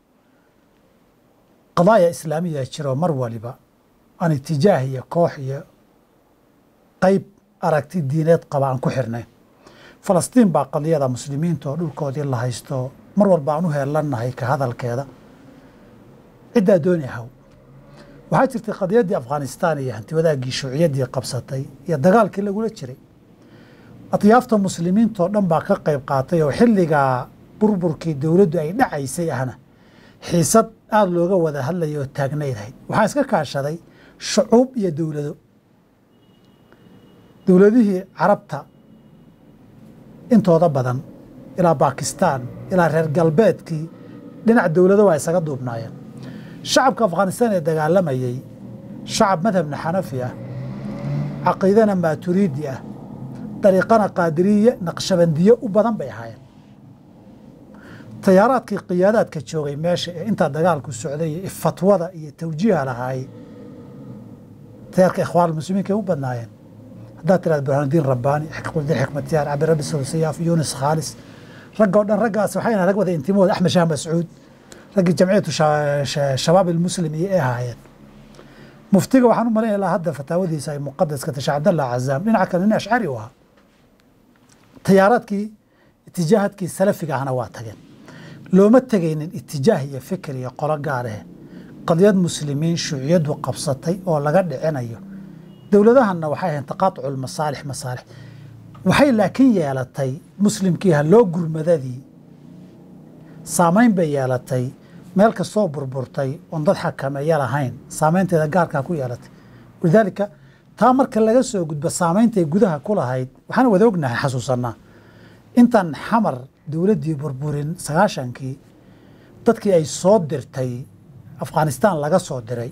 C: qadaaya islaamiya jiro mar waliba aan itijaah iyo koox iyo qayb aragti diineed qaba aan ku xirnayn falastiin baa qadiyada muslimiinta oo dhulkoodii la haysto mar walba aan u heelannahay ka hadalkeeda ciddaa dooni ahaw waxaa jirtay qadiyaddii afghanistaan iyo hanti wadaaggii shuuciyaddii qabsatay iyo dagaalkii lagula jiray adyaafta muslimiintoo dhan baa ka qayb qaatay oo xilligaa burburkii dowladdu ay dhacaysay ahna xiisad aada looga wada hadlaya oo taagnaydhayd waxaa iska kaashaday shucuub iyo dowlado dowladihii carabta intooda badan ilaa baakistaan ilaa reer galbeedkii dhinac dowlado waa isaga duubnaayeen shacabka afghanistaan ee dagaalamayey shacab madhabna xanafi ah caqiidana maaturiidi ah dariiqana qaadiriye naqshabandiye u badan bay ahaayeen tayaaraadkii qiyaadaadka joogay meesha ee intaa dagaalku socday iyo fatwada iyo tawjiiha lahaayey tayaarka ikhwaan muslimiinka ay u badnaayeen haddaad tiraada burhaanuddiin rabbaani xikmudiin xikmatyaar cabdirabi sawsiyaaf yunis khaalis ragga o dhan raggaas waxayna rag wada intimood axmed shaah mascuud raggii jamciyatu shabaab ilmuslim iyo ay ahaayeen muftiga waxaan u malaynaya ilaa hadda fataawadiisa ay muqadaska tasha cabdallah cazaam dhinaca kale nin ashcari u ahaa tayaaraadkii itijaahadkii salafiga ahna waa tageen looma tegaynin itijaah iyo fikir iyo qolo gaar ah qadiyad muslimiin shuuciyadu qabsatay oo laga dhicinayo dowladahanna waxay ahayn taqaatucu lmasaalix masaalix waxay laakiin yeelatay muslimkii haloo gurmadadii saamayn bay yeelatay meel kastoo burburtay oon dad xakameeya lahayn saamaynteeda gaarkaa ku yeelatay walidaalika taa marka laga soo gudbo saameyntay gudaha ku lahayd waxaan wada ognahay xasuusanaa intaan xamar dowladdii burburin sagaashankii dadkii ay soo dirtay afghanistaan laga soo diray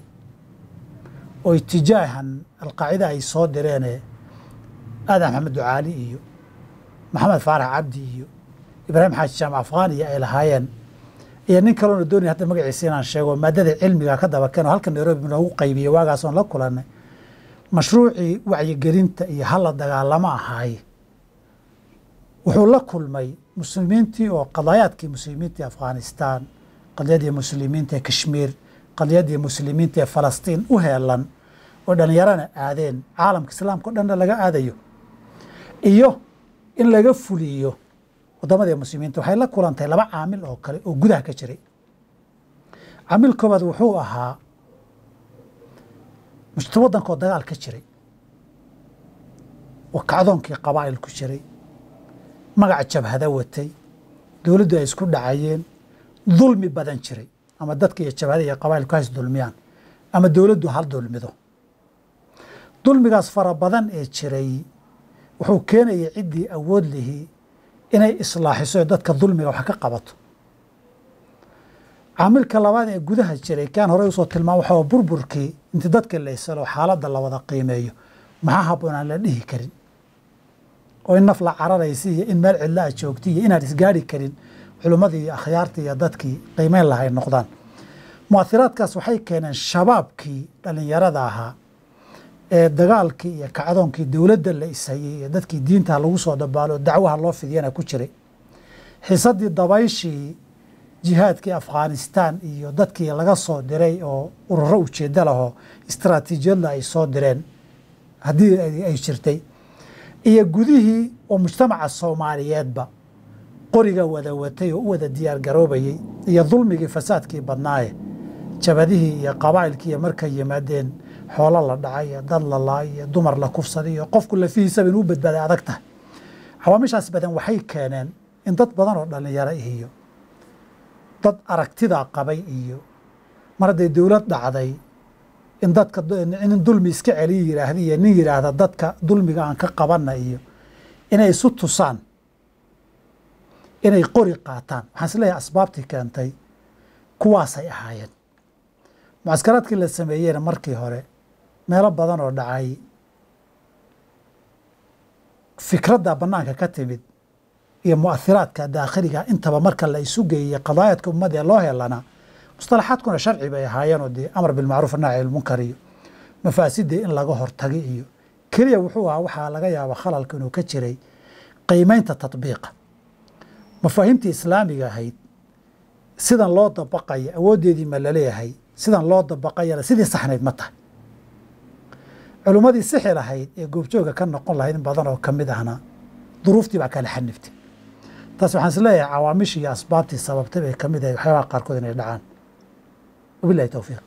C: oo itijaahan alqaacida ay soo direene aadan maxamed ducaali iyo maxamed faarax cabdi iyo ibraahim xaaji jaamac afghaniya ay lahaayeen iyo nin kaloona doonaya hadda magaciisa inaan sheego maadada cilmiga ka daba keen oo halka nairobi noogu qaybiyey waagaasoon la kulanay mashruucii wacyigelinta iyo hala dagaalamo ahaay wuxuu la kulmay muslimiintii oo qadaayaadkii muslimiinta ee afghanistaan qadiyadii muslimiinta ee kashmiir qadiyadii muslimiinta ee falastiin u heelan oo dhallinyarana aadeen caalamka islaamka o dhanna laga aadayo iyo in laga fuliyo waddamadii muslimiinta waxay la kulantay laba caamil oo kale oo gudaha ka jiray caamil koobaad wuxuu ahaa mujta waddankoo dagaal ka jiray oo kacdoonkii qabaa'il ku jiray magaca jabhada watay dowladdu ay isku dhacayeen dulmi badan jiray ama dadka iyo jabhada iyo qabaa'ilku hays dulmiyaan ama dowladdu hal dulmido dulmigaas fara badan ee jiray wuxuu keenayay ciddii awood lihii inay islaaxiso ee dadka dulmiga wax ka qabato caamilka labaad ee gudaha jiray kaan horey usoo tilmaam waxaa burburkii inti dadka la isalo xaaladda la wada qiimeeyo maxaa habboon aan la dhihi karin oo in naf la cararaysa iyo in meel cidla a joogta iyo inaan isgaari karin culimmadii iyo akhyaartii iyo dadkii qiimeyn lahay noqdaan mu'athiraadkaas waxay keeneen shabaabkii dhallinyarada ahaa ee dagaalkii iyo kacdoonkii dowladda la ishayey iyo dadkii diinta lagu soo dabaalo dacwaha loo fidiyana ku jiray xiisaddii dabayshii jihaadkii afghanistan iyo dadkii laga soo diray oo ururo ujeeddo lahoo istaraatiijiyadla ay soo direen haddii ay jirtay iyo gudihii oo mujtamaca soomaaliyeedba qoriga wada watay oo u wada diyaar garoobayey iyo dulmigii fasaadkii badnaaye jabadihii iyo qabaa'ilkii iyo markay yimaadeen xoolo la dhacay iyo dad la laay iyo dumar la kufsaday iyo qofku lafihiisaba inuu badbaaday adag tahay cawaamishaas badan waxay keeneen in dad badan oo dhallinyaro iyo dad aragtidaa qabay iyo mar hadday dowlad dhacday in dadka in dulmi iska celiya yidhaahda iyo nin yidhaahda dadka dulmiga aan ka qabanna iyo inay isu tusaan inay qori qaataan waxaan is leeyahay asbaabtii keentay kuwaasay ahaayeen mucaskaraadkii la sameeyeyna markii hore meelo badan oo dhacay fikradda bannaanka ka timid iyo mu'athiraadka daakhiliga intaba marka la isu geeyey qadaayadka ummadda ee loo helana mustalaxaadkuna sharci bay ahaayeenoo dee amar bilmacruuf naaci ilmunkar iyo mafaasidii in laga hortagi iyo keliya wuxuu ahaa waxaa laga yaaba khalalka inuu ka jiray qiimeynta tatbiiqa mafaahiimtii islaamiga ahayd sidan loo dabaqaya awooddeedii ma laleeyahay sidan loo dabaqayana sidii saxnayd ma tahay culummadii sixi lahayd ee goobjooga ka noqon lahayd in badan oo ka mid ahna duruuftii baa kala xaniftay taas waxaan is leeyahay cawaamishii iyo asbaabtii sababtay bay ka mid ahay waxyaabaha qaarkood inay dhacaan wabilahi towfiiq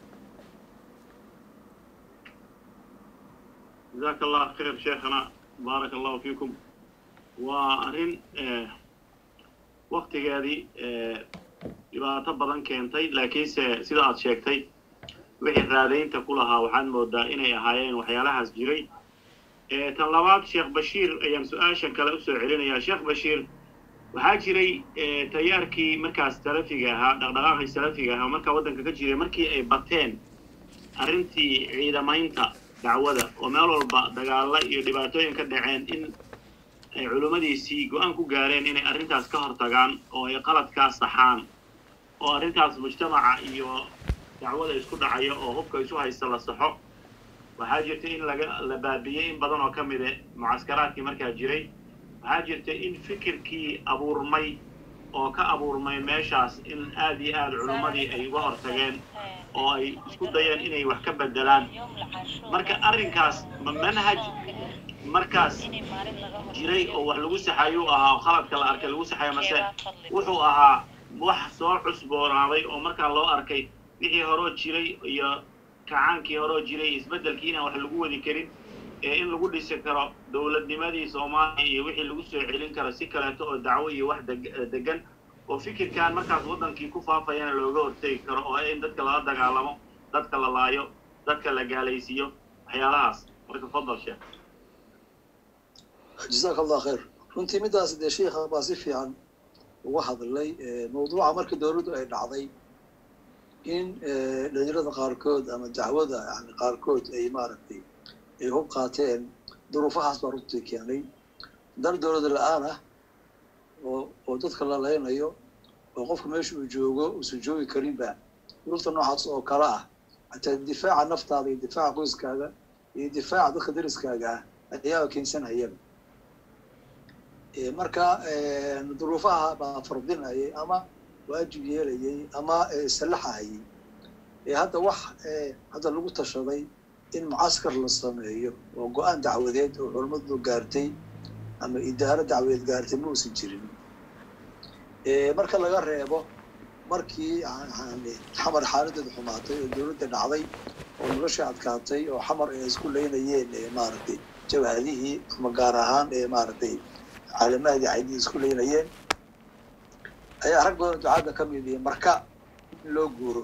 A: jazaaka allah khayr sheekhana baaraka allahu fiikum waa arrin waktigeedii dhibaato badan keentay laakiinse sida aad sheegtay wixii raadaynta ku lahaa waxaad moodaa inay ahaayeen waxyaalahaas jiray tan labaad sheekh bashiir ayaan su-aashan kale usoo celinayaa sheekh bashiir waxaa jiray tayaarkii markaas salafiga ahaa dhaqdhaqaaqii salafiga ahaa markaa waddanka ka jiray markii ay bateen arrintii ciidamaynta dacwada oo meel walba dagaalla iyo dhibaatooyin ka dhaceen in ay culimmadiisii go-aan ku gaareen inay arrintaas ka hortagaan oo ay qaladkaas saxaan oo arrintaas mujtamaca iyo dacwada isku dhacaya oo hubka isu haysta la saxo waxaa jirta in laga la baabiyey in badan oo ka mide mucaskaraadkii markaa jiray waxaa jirta in fikirkii abuurmay oo ka abuurmay meeshaas in aad iyo aad culimmadii ay uga hortageen oo ay isku dayeen inay wax ka bedelaan marka arrinkaas ma manhaj markaas jiray oo wax lagu saxayuu ahaa oo khaladka la arkay lagu saxayo mase wuxuu ahaa wax soo cusboonaaday oo markaa loo arkay wixii horoo jiray iyo kacaankii horoo jiray isbeddelkii inaan wax lagu wadi karin ee in lagu dhisi karo dowladnimadii soomaaliya iyo wixii lagu soo celin karo si kaleeto oo dacwo iyo wax degan oo fikirkan markaas waddankii ku faafayana looga hortegi karo oo in dadka lala dagaalamo dadka la laayo dadka la gaalaysiiyo waxyaalahaas marka fadal sheekh
B: jazaaka allah khayr runtii middaas dee sheikha baa si fiican uga hadlay mawduuca markii dowladdu ay dhacday in dhalinyarada qaarkood ama dacwada yani qaarkood ay maaragtay ay hub qaateen duruufahaas baa runtii keenay dar dowlada la-aan ah oo oo dadka la leynayo oo qofka meesha uu joogo uusan joogi karinba duruufta noocaas oo kale ah hataa difaaca naftaada iyo difaaca qoyskaaga iyo difaaca dadka dariskaaga ah ayaa keensanayaba marka duruufaha baa fardinayay ama waajib yeelayay ama sallaxahayay hadda wax hadda lagu tashaday in mucaskar la sameeyo oo go-aan dacwadeed oo culammadu gaartay ama idaaro dacweed gaartay ma uusan jirin marka laga reebo markii xamar xaaladeedu xumaatay oo dowladda dhacday oo nolosha adkaatay oo xamar ay isku leynayeen maaragtay jabhadihii ama gaar ahaan ee maaragtay caalamahadii caydii isku leynayeen ayaa rag badan ducaadda ka mid ihi marka in loo guuro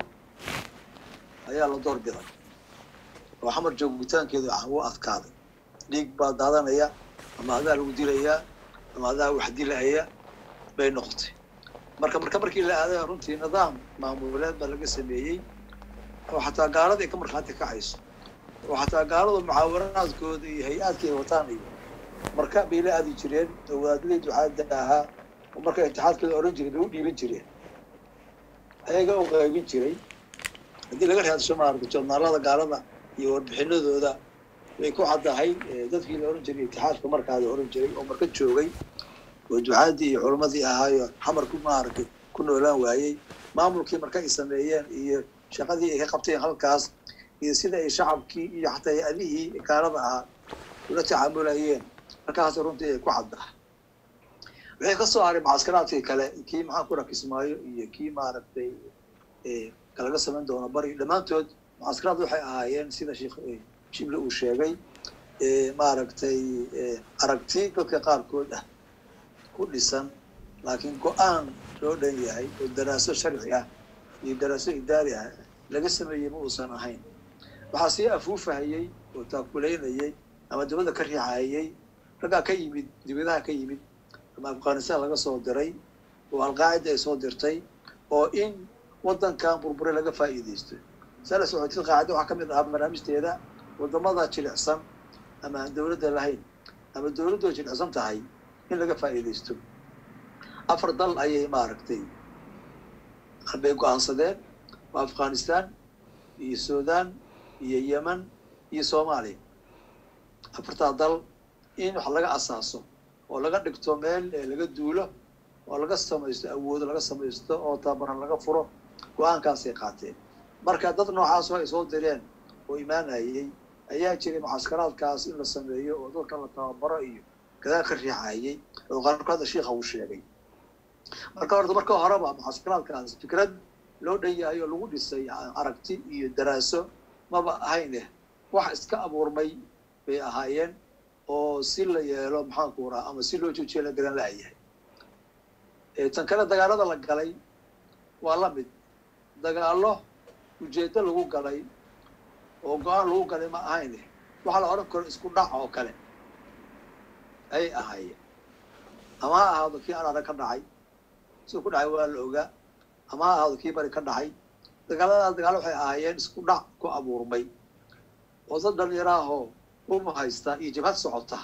B: ayaa la door biday oo xamar joogitaankeedu u adkaaday dhiig baa daadanaya ama adaa lagu dilayaa ama adaa wax dilaya bay noqotay marka marka markii la aaday runtii nidaam maamuleed baa laga sameeyey oo xataa gaalada ay ka markhaati kacayso oo xataa gaaladu mucaawanaadkooda iyo hay-aadka ay wataan iyo marka bay la aadi jireen oo wadaadadii ducaadda ahaa oo marka intixaadkooda oran jiray bay u dhiiban jireen ayaga u qaybin jiray haddii laga raadsho maarata joornaalada gaalada iyo warbixinadooda way ku caddahay dadkii la oran jiray intixaadka markaada oran jiray oo marka joogay oo ducaadii iyo culammadii ahaayo xamar ku maaragtay ku noolaan waayey maamulkii marka ay sameeyeen iyo shaqadii ay ka qabteen halkaas iyo sida ay shacabkii iyo xataa hay-adihii gaalada ahaa ula tacaamulayeen markaas runtii ay ku caddaha waxay ka soo haray mucaskaraadkii kale kii maxaan ku rakismaayo iyo kii maaragtay kalaga samayn doono bari dhammaantood mucaskaraad waxay ahaayeen sida sheekh shible uu sheegay maaragtay aragti dadka qaarkood ah ku dhisan laakiin go-aan loo dhan yahay oo daraaso sharci ah iyo daraaso idaari ah laga sameeyey ma uusan ahayn waxaa sii afuufahayey oo taakulaynayey ama dabada ka riixahayey raggaa ka yimid dibadaha ka yimid ama afghanistan laga soo diray oo alqaacida ay soo dirtay oo in waddankan burbure laga faa'iidaysto saa la socotid qaacida waxaa ka mid ahaa barnaamijteeda waddamada jilicsan ama aan dowladda lahayn ama dowladdoo jilicsan tahay in laga faa'iidaysto afar dal ayay maaragtay bay go-aansadeen waa afghanistan iyo sudan iyo yemen iyo soomaaliya afartaa dal in wax laga asaaso oo laga dhigto meel laga duulo oo laga samaysto awoodo laga samaysto oo tababaran laga furo go-aankaasay qaateen marka dad noocaasoo ay soo direen oo imaanayey ayaa jiray mucaskaraadkaas in la sameeyo oo dadka la tababaro iyo gadaal ka riixayey oo qaarkood shiikha uu sheegay marka horta marka horeba mucaskaraadkaas fikrad loo dhan yahay oo lagu dhisay aragti iyo daraaso maba ahayne wax iska abuurmay bay ahaayeen oo si la yeelo maxaanku raa ama si loo joojiyo la garan la'yahay tan kale dagaalada la galay waa la mid dagaallo ujeeddo lagu galay oo go-aan lagu galay ma ahayne waxaa la odhan karo isku dhac oo kale ayay ahaayeen ama ha ahaado kii araara ka dhacay siduu ku dhacay waa la ogaa ama ha ahaado kii bari ka dhacay dagaaladaas dagaalo waxay ahaayeen isku dhac ku abuurmay oo dad dhalinyaraahoo uma haysta iyo jabhad socota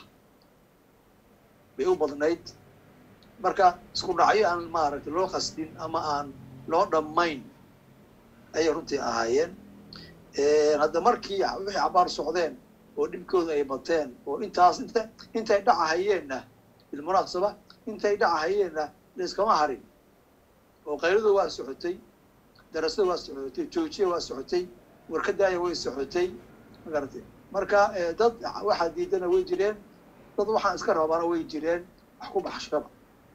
B: bay u badnayd marka isku dhacyo aan maaragtay loo qasdin ama aan loo dhammayn ayay runtii ahaayeen hadda markii wixii cabaar socdeen oo dhibkooda ay bateen oo intaas int intay dhacahayeenna bilmunaasaba intay dhacahayeenna layskama harin oo qayladu waa socotay darasada waa socotay joojiya waa socotay warkadaaya way socotay magarata marka dad waxaa diidana way jireen dad waxaan iska rabana way jireen wax ku baxshaba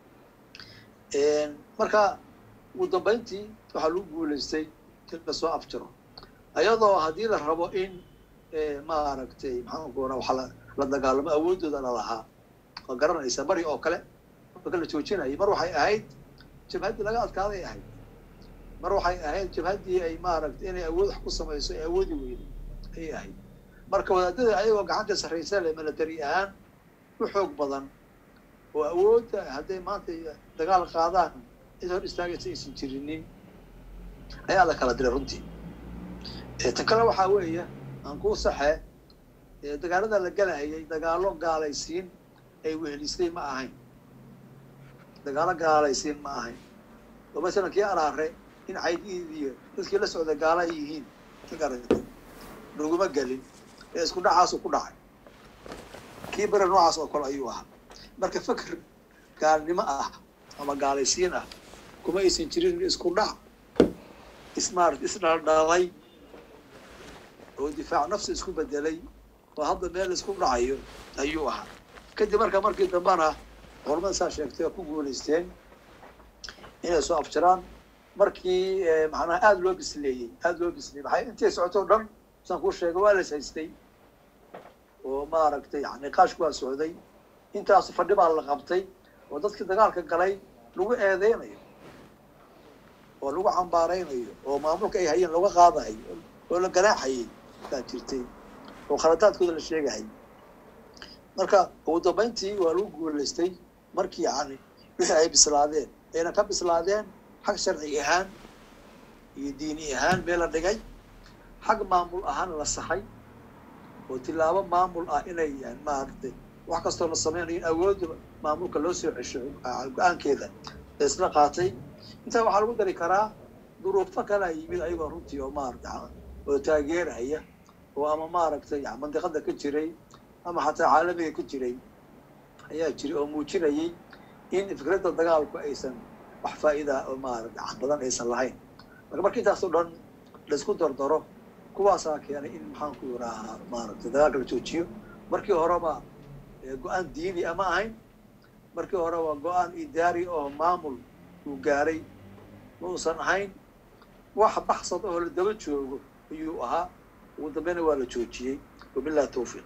B: marka ugu dambayntii waxaa lagu guulaystay in lasoo afjaro ayadoo haddii la rabo in maaragtay maxaanku ora waxa la dagaalamo awooddooda la lahaa waa garanaysa bari oo kale marka la joojinayay mar waxay ahayd jabhaddii laga adkaaday ahayd mar waxay ahayd jabhaddii ay maaragtay inay awood wax ku samayso ay awoodi weyday ayay ahayd marka wadaadada ayagoo gacanta sarraysa le milatary ahaan u xoog badan oo awoodda hadday maanta dagaal qaadaan cid hor istaagaysa aysan jirinin ayaa la kala diray runtii tan kale waxaa weeye aan kuu saxe dagaalada la galayay dagaalo gaalaysiin ay wehelisay ma ahayn dagaalo gaalaysiin ma ahayn oo masalan kii araare in caydiidiyo dadkii la socda gaala ay yihiin ka garatay laguma gelin ee isku dhacaasu ku dhacay kii bere noocaas oo kale ayuu ahaa marka fakr gaalnimo ah ama gaalaysiin ah kuma aysan jirin isku dhac ismaart isdhaldhalay oo difaac nafsi isku bedelay oo hadda meel isku dhacayo ayuu ahaa kadib marka markii dambena culamada saa sheegtay oo ku guulaysteen inay soo afjaraan markii macnaha aada loo bisleeyey aada loo bisleeyey maxay intay socoto o dhan saan kuu sheegay waa las haystay oo maaragtay yani niqaashku waa socday intaas fadhi baa la qabtay oo dadkii dagaalka galay lagu eedeynayo oo lagu cambaaraynayo oo maamulka ay hayeen laga qaadayo oo la ganaaxayay baa jirtay oo khaladaadkooda la sheegahay marka ugu dambayntii waa lagu guulaystay markii yani wixii ay bislaadeen ayna ka bislaadeen xag sharci ahaan iyo diini ahaan meel la dhigay xag maamul ahaan la saxay oo tilaabo maamul ah inay maaragtay wax kastoo la sameynayo in awoodda maamulka loo soo cesho go-aankeeda la isla qaatay intaa waxaa lagu dari karaa duruufo kalaa yimid ayagoo runtii oo maarata oo taageeraya oo ama maaragtay mandiqada ka jiray ama xataa caalamiga ka jiray ayaa jiray oo muujinayay in fikradda dagaalku aysan wax faa'iida oo maarata badan aysan lahayn marka marka intaas oo dhan laisku dardaro kuwaasaa keenay in maxaanku yidhaahaa maaragtay dagaalka la joojiyo markii horeba go-aan diini ama ahayn markii horeba go-aan idaari oo maamul uu gaaray ma uusan ahayn wax baxsad oo la daba joogo ayuu ahaa ugu dambeyna waa la joojiyey wabillahi tawfiiq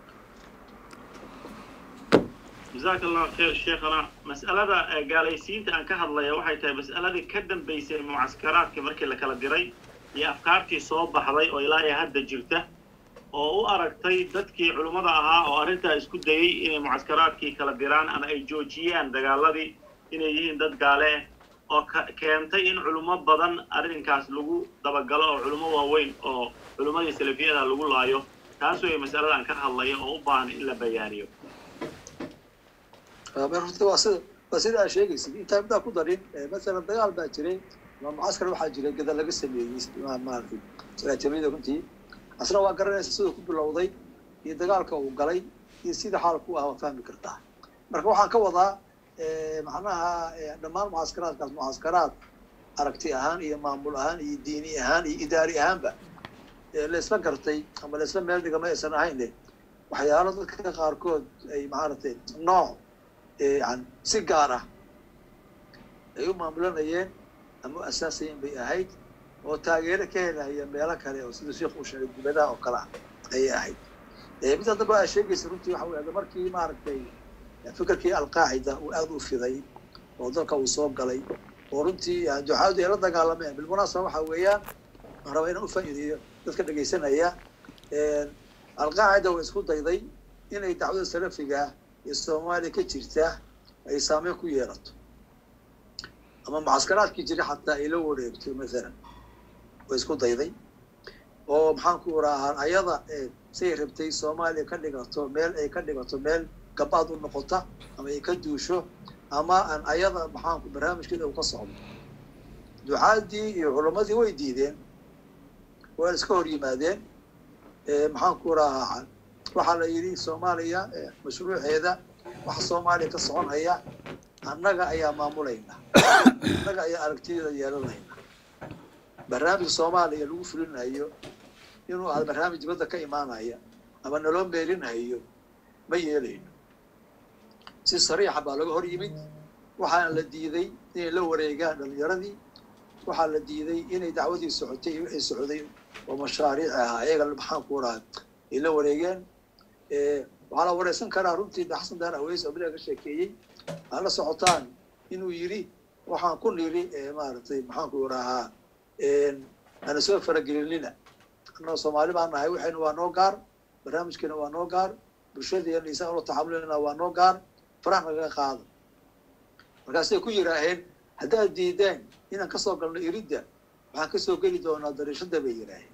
A: jazaaka allahu khayr sheekhana mas'alada gaalaysiinta aan ka hadlaya waxay tahay mas'aladii ka dambaysay mucaskaraadkii markii la kala diray iyo afkaartii soo baxday oo ilaa iyo hadda jirta oo u aragtay dadkii culummada ahaa oo arrintaa isku dayey inay mucaskaraadkii kala diraan ama ay joojiyaan dagaaladii inay yihiin dad gaale oo keentay in culummo badan arrinkaas lagu dabagalo oo culummo waaweyn oo culummadii salafiyada lagu laayo taas way mas'alada aan ka hadlaya oo u baahan in la bayaaniyo
B: horta waa sida waa sida aad sheegaysid intaa midaa ku darin masalan dagaal baa jiray ama mucaskar waxaa jiray gada laga sameeyey maaragtay saraatimada runtii asna waa garanaysa siduu ku bilowday iyo dagaalka uu galay iyo sida xaalku ah waa fahmi kartaa marka waxaan ka wadaa macnaha dhammaan mucaskaraadkaas mucaskaraad aragti ahaan iyo maamul ahaan iyo diini ahaan iyo idaari ahaanba la isla gartay ama la isla meel dhiga ma aysan ahayn waxyaalo dadka qaarkood ay maaragtay nooc yani si gaar ah ay u maamulanayeen ama u asaasayeen bay ahayd oo taageero ka helaya meelo kale oo sida sheikh uu sheegay dibadaha oo kale ah ayay ahayd mid haddaba aa sheegaysa runtii waxa wey markii maaragtay fikirkii alqaacida uu aada u fiday oo dalka uu soo galay oo runtii ducaadu ay la dagaalameen bilmunaasaba waxa weeyaan waan rabaa inaan ufaa'iideeyo dadka dhegaysanaya alqaacida way isku dayday inay dacwada salafiga iyo soomaaliya ka jirta ay saameyn ku yeelato ama mucaskaraadkii jira xataa ay la wareegto mathalan way isku dayday oo maxaanku iraahaa ayada say rabtay soomaaliya ka dhigato meel ay ka dhigato meel gabaad u noqota ama ay ka duusho ama aan ayada maxaanku barnaamijkeeda uu ka socdo ducaadii iyo culammadii way diideen waa iska hor yimaadeen maxaanku iraahaa waxaa la yidhi soomaaliya mashruuceeda waxa soomaaliya ka soconaya annaga ayaa maamulayna annaga ayaa aragtideeda yeelanayna barnaamij soomaaliya lagu fulinayo inuu ahdo barnaamij dibadda ka imaanaya ama naloo meelinayo ma yeelayno si sariixa baa laga hor yimid waxaana la diiday inay la wareegaan dhalinyaradii waxaa la diiday inay dacwadii socotay iyo wixii socday oo mashaariic ahaa ayaga maxaanku raha ay la wareegeen waxaa la wareysan karaa runtii xasan daar aweys oo bilaga ka sheekeeyey aa la socotaan inuu yidhi waxaan ku niri maaragtay maxaanku rahaa ana soo faragelinina annagoo soomaali baa nahay waxayna waa noo gaar barnaamijkeena waa noo gaar bulshadeena isaan ula taxamulina waa noo gaar farax nagaga qaado markaasay ku yidhaaheen haddaad diideen inaan kasoo galno iridda waxaan kasoo geli doonaa dariishada bay yidhaaheen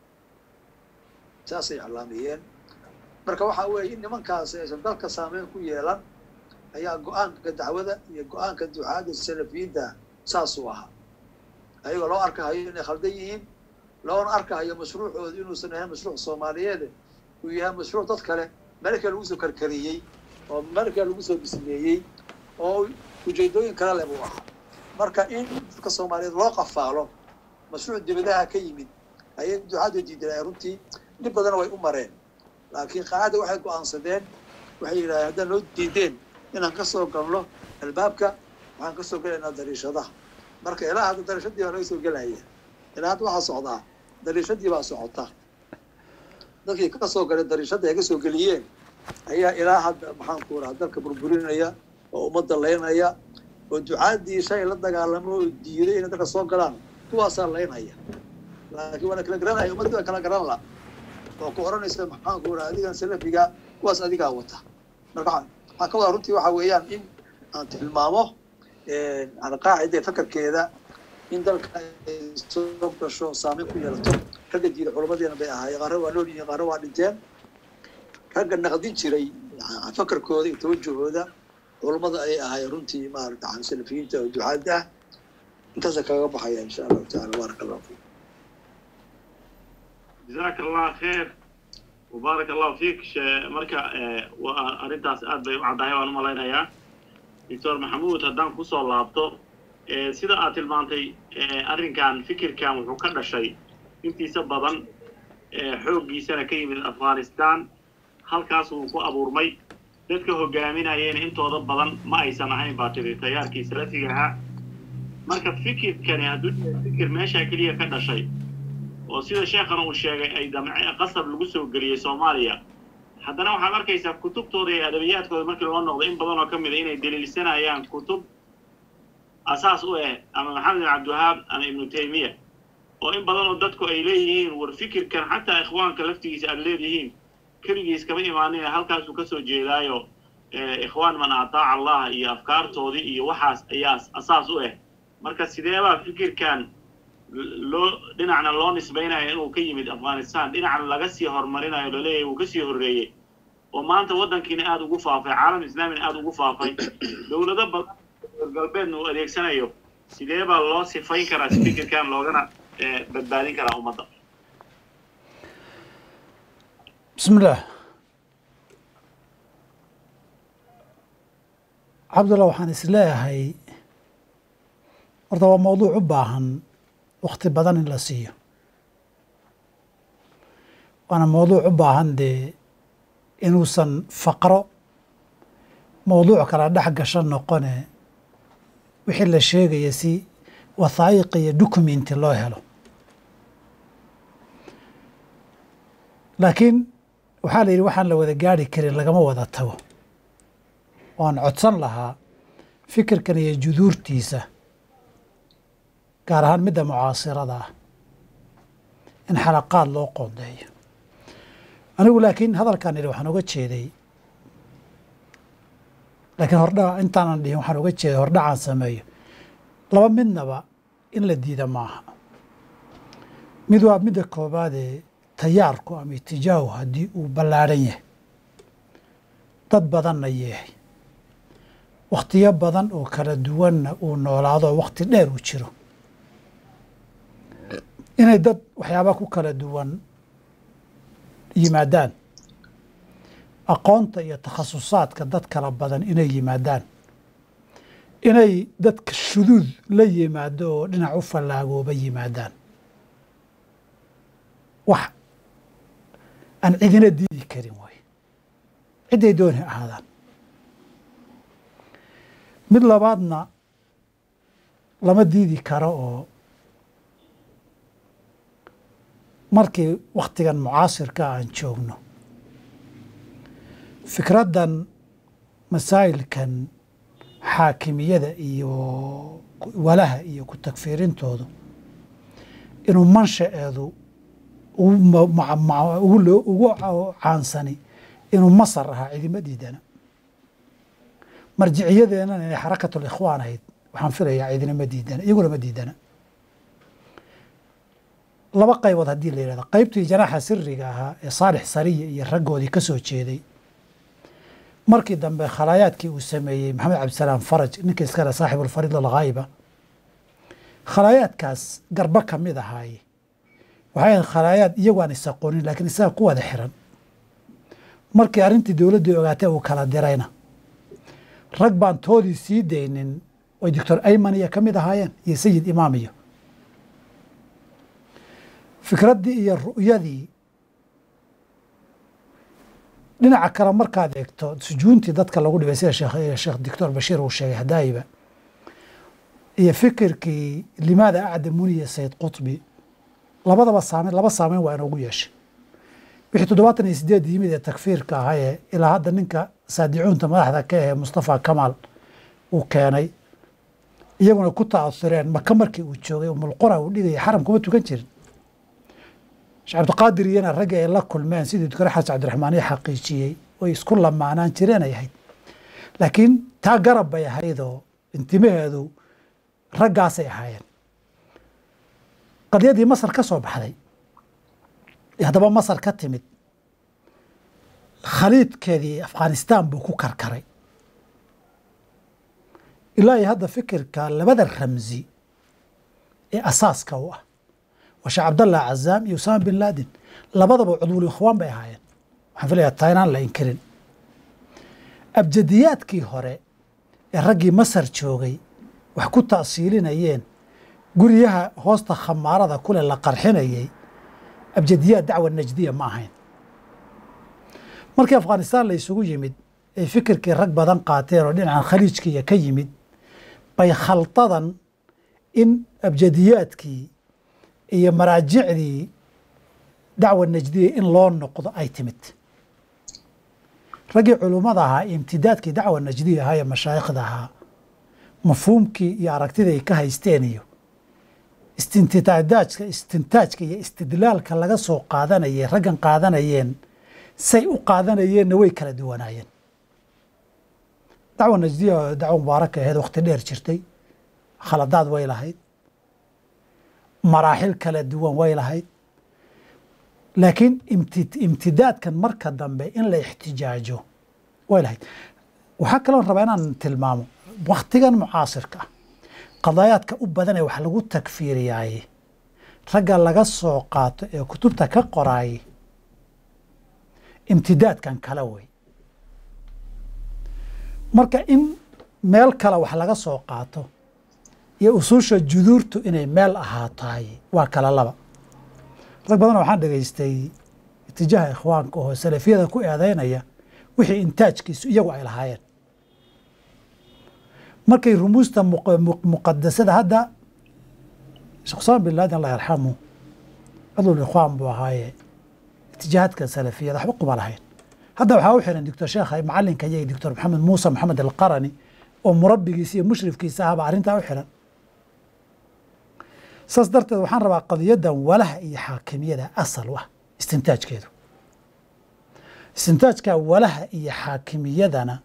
B: saasay iclaamiyeen marka waxaa weeye in nimankaasi aysan dalka saameyn ku yeelan ayaa go-aanka dacwada iyo go-aanka ducaada salafiyiinta saasuu ahaa ayagoo loo arkahayo inay khaldan yihiin loona arkahayo mashruucooda inuusan ahayn mashruuc soomaaliyeed uu yahay mashruuc dad kale meelka lagu soo karkariyey oo meelka lagu soo bismeeyey oo ujeedooyin kale leh buu ahaa marka in dadka soomaaliyeed loo qafaalo mashruuc dibadaha ka yimid ayay ducaadu diidanay runtii dhib badana way u mareen laakiin qaacada waxay go-aansadeen waxay yidhahdeen haddaan noo diideen inaan ka soo galno albaabka waxaan ka soo gelaynaa dariishadaha marka ilaa hadda dariishadii baa laga soo gelaya ilaa hadda waxaa socdaa dariishadii baa socota dadkii ka soo galay dariishadda ay ka soo geliyeen ayaa ilaa hadda maxaan ku raha dalka burburinaya oo ummadda laynaya oo ducaadii shay la dagaalamo oo diiday inay dalka soo galaan kuwaasaa laynaya laakiin waa la kala garanaya ummaddii waa kala garan la oo ku odhanaysa maxaan ku raha adigan salafiga kuwaas adigaa wata marka waxaan ka wadaa runtii waxa weeyaan in aan tilmaamo alqaacida fakarkeeda in dalka ay soo gasho saameyn ku yeelato ragga diida culamadeena bay ahaayeen qaarna waa nool yihiin qaarna waa dhinteen ragga naqdin jiray fakarkooda iyo tawajahooda culamada ay ahaayeen runtii maarata an salafiyiinta oo ducaada ah intaasa kaga baxaya insha allahu taala baarak allahu fiik
A: jazaaka allah kheer wabaarak allahu fiik marka waa arrintaas aad bay u caddahay waan u malaynayaa doctor maxamuud haddaan kusoo laabto sida aad tilmaantay arrinkan fikirkan wuxuu ka dhashay intiisa badan xooggiisana ka yimid afghanistan halkaas wuu ku abuurmay dadka hogaaminayeen intooda badan ma aysan ahayn baa tiri tayaarkii salafiga ahaa marka fikirkani hadduu yahay fikir meeshaa keliya ka dhashay oo sida sheekhana uu sheegay ay damce qasab lagu soo geliyey soomaaliya haddana waxaad arkaysaa kutubtooda iyo adabiyaadkooda markii loo noqdo in badan oo ka mid a inay daliilsanayaan kutub asaas u ah ama maxamed bin cabdiwahaab ama ibnu taymiya oo in badan oo dadku ay leeyihiin war fikirkan xataa ikhwaanka laftigiisa aad leedihiin keligiis kama imaanin halkaasuu kasoo jeedaayo ikhwaan man ataaca allah iyo afkaartoodii iyo waxaas ayaa asaas u ah marka sideebaa fikirkan loo dhinacna loo nisbaynayo inuu ka yimid afghanistan dhinacna laga sii horumarinayo laleeyahay wuu kasii horreeyey oo maanta waddankiina aada ugu faafay caalam islaamina aada ugu faafay dowlado badan galbeedna uu adeegsanayo sidee baa loo sifayn karaa si fikirkan loogana badbaadin karaa ummadda
C: bismi illaah cabdullah waxaan is leeyahay horta waa mawduuc u baahan wakti badan in la siiyo waana mawduuc u baahan dee inuusan faqro mawduuc kala dhex gasho noqone wixii la sheegaya si wathaa'iq iyo documenti loo helo laakiin waxaa la yidhi waxaan la wada gaari karin lagama wada tago waan codsan lahaa fikirkan iyo juduurtiisa gaar ahaan midda mucaasirada ah in xalaqaad loo qoondeeyo anigu laakiin hadalkaan idhi waxaan uga jeeday laakiin hordhaca intaanan dhihin waxaan uga jeeday hordhacaan sameeyo laba midnaba in la diida maaha mid waa midda koobaadee tayaarku ama itijaahu haddii uu ballaadhan yahay dad badanna yeehay wakhtiyo badan oo kala duwanna uu noolaado wakhti dheer uu jiro inay dad waxyaaba ku kala duwan yimaadaan aqoonta iyo takhasusaadka dad kala badan inay yimaadaan inay dadka shuduud la yimaado oo dhinac u fallaagooba yimaadaan wax aan cidina diidi karin waay cidday dooni ahaadaan mid labaadna lama diidi karo oo markii wakhtigan mucaasirka aan joogno fikraddan masaa'ilkan xaakimiyada iyo walaha iyo ku tagfiirintoodu inuu manshaceedu ugu caansani inuu masar ahaa cidima diidana marjiciyadeennana inay xarakatul ikhwaan ahayd waxaan filayaa cidinama diidana iyaguna ma diidana laba qaybood haddii la yidhahdo qaybtii janaaxa siriga ahaa ee saalix sariya iyo raggoodii ka soo jeeday markii dambe khalaayaadkii uu sameeyey maxamed cabdisalaam faraj ninka iskale saaxibulfariid alghaayiba khalaayaadkaas garba ka mid ahaaye waxay ahayd khalaayaad iyagu aan isaqoonin laakiin isaga ku wada xiran markii arrintii dowladdii ogaatay uu kala dirayna rag baan toodii sii daynin oy doctor ayman iyo ka mid ahaayeen iyo sayid imaam iyo fikraddii iyo ru'yadii dhinaca kale markaad eegto sujuuntii dadka lagu dhibay sida sheekh doctor bashiir uu sheegay hadaayiba iyo fikirkii limaada acdamuniya sayid qutbi labadaba saameyn laba saameyn waa inoogu yeeshay wixii toddobaatan iyo sideed yimid ee takfiirka ahaa ee ilaa hadda ninka saadicuunta madaxda ka ahee mustafa kamaal uu keenay iyaguna ku ta'asureen maka markii uu joogay umulqura uu dhigaya xaram kuma tukan jirin sheekh cabdiqaadir iyana ragga ay la kulmeen sidii dukare xasan cabdiraxmaan ii xaqiijiyey way isku lamaanaan jireen ay ahayd laakiin taa garab bay ahaydoo intimaheedu raggaasay ahaayeen qadiyadii masar ka soo baxday ee haddaba masar ka timid khaliidkeedii afghanistan buu ku karkaray ilaa iyo hadda fikirka labada ramsi ee asaaska u ah waa sheekh cabdallah cazaam iyo usaama bin laden labadaba cudwul ikhwaan bay ahaayeen waxaan filayaa taa inaan la inkirin abjadiyaadkii hore ee raggii masar joogay wax ku ta'siilinayeen guryaha hoosta khamaarada kule la qarxinayay abjadiyaad dacwa najdiya ma ahayn markii afghanistan la isugu yimid ay fikirkii rag badan qaateen oo dhinacan khaliijkiiya ka yimid bay khaldadan in abjadiyaadkii iyo maraajicdii dacwa najdiya in loo noqdo ay timid raggii culummada ahaa imtidaadkii dacwa najdiya ahaa ee mashaayikhda ahaa mafhuumkii iyo aragtidii ay ka haysteen iyo istintitaadaajka istintaajka iyo istidlaalka laga soo qaadanayay raggan qaadanayeen say u qaadanayeenna way kala duwanaayeen dacwa najdiya oo dacwo mubaaraka aheed wakhti dheer jirtay khaladaad way lahayd maraaxil kala duwan way lahayd laakiin imtidaadkan marka dambe in la ixtijaajo way lahayd waxaa kaloon rabaa inaan tilmaamo wakhtigan mucaasirka ah qadaayaadka u badan ee wax lagu takfiiriyaaye ragga laga soo qaato ee kutubta ka qoraaye imtidaadkan kale wey marka in meel kale wax laga soo qaato iyo usuusha juduurtu inay meel ahaataay waa kala laba rag badan waxaan dhegaystay itijaaha ikhwaanka oo salafiyada ku eedeynaya wixii intaajkiisu iyagu ay lahaayeen markay rumuusta muqadasada hadda sheekh usaama bin laden allah yarxamu cudul ikhwaan buu ahaaye itijaahaadka salafiyada waxba kuma lahayn hadda waxaa u xiran doctor sheekha macalinka iyaga doctor maxamed muuse maxamed alqarani oo murabbigiisa iyo mushrifkiisa ahba arrintaa u xiran saas darteed waxaan rabaa qadiyaddan walaha iyo xaakimiyada asal u ah istintaajkeedu istintaajka walaha iyo xaakimiyadana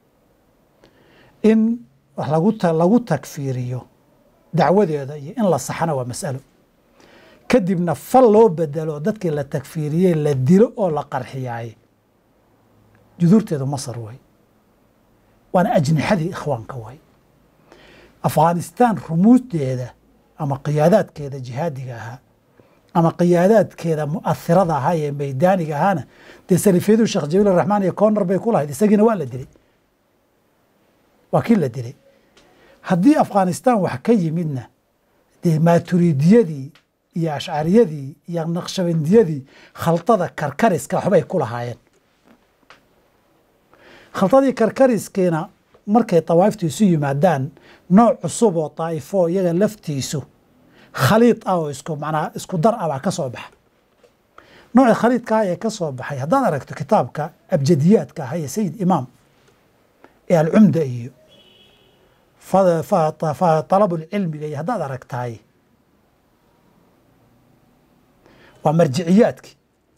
C: in lagu lagu takfiiriyo dacwadeeda iyo in la saxana waa mas'alo kadibna fal loo bedelo dadkii la takfiiriyey la dilo oo la qarxiyaaye juduurteedu masar way waana ajnixadii ikhwaanka way afghanistan rumuusdeeda ama qiyaadaadkeeda jihaadiga ahaa ama qiyaadaadkeeda mu'ahirada ahaa ee maydaaniga ahaana dee salifiyadu sheekh jabiil araxmaan iyo corner bay ku lahayd isagiina waa la dilay waa kii la dilay haddii afghanistan wax ka yimidna dee maaturidiyadii iyo ashcariyadii iyo naqshabandiyadii khaldada karkariska waxbay ku lahaayeen khaldadii karkariskiina markay tawaaftu isu yimaadaan nooc cusub oo daa'ifo iyaga laftiisu khaliid ah oo isku macnaa isku dar ah baa ka soo baxa noocii khaliidka ah ee ka soo baxay haddaad aragto kitaabka abjadiyaadka ah ee sayid imaam ee alcumda iyo talabulcilmiga iyo haddaad aragtaay waa marjiciyaadkii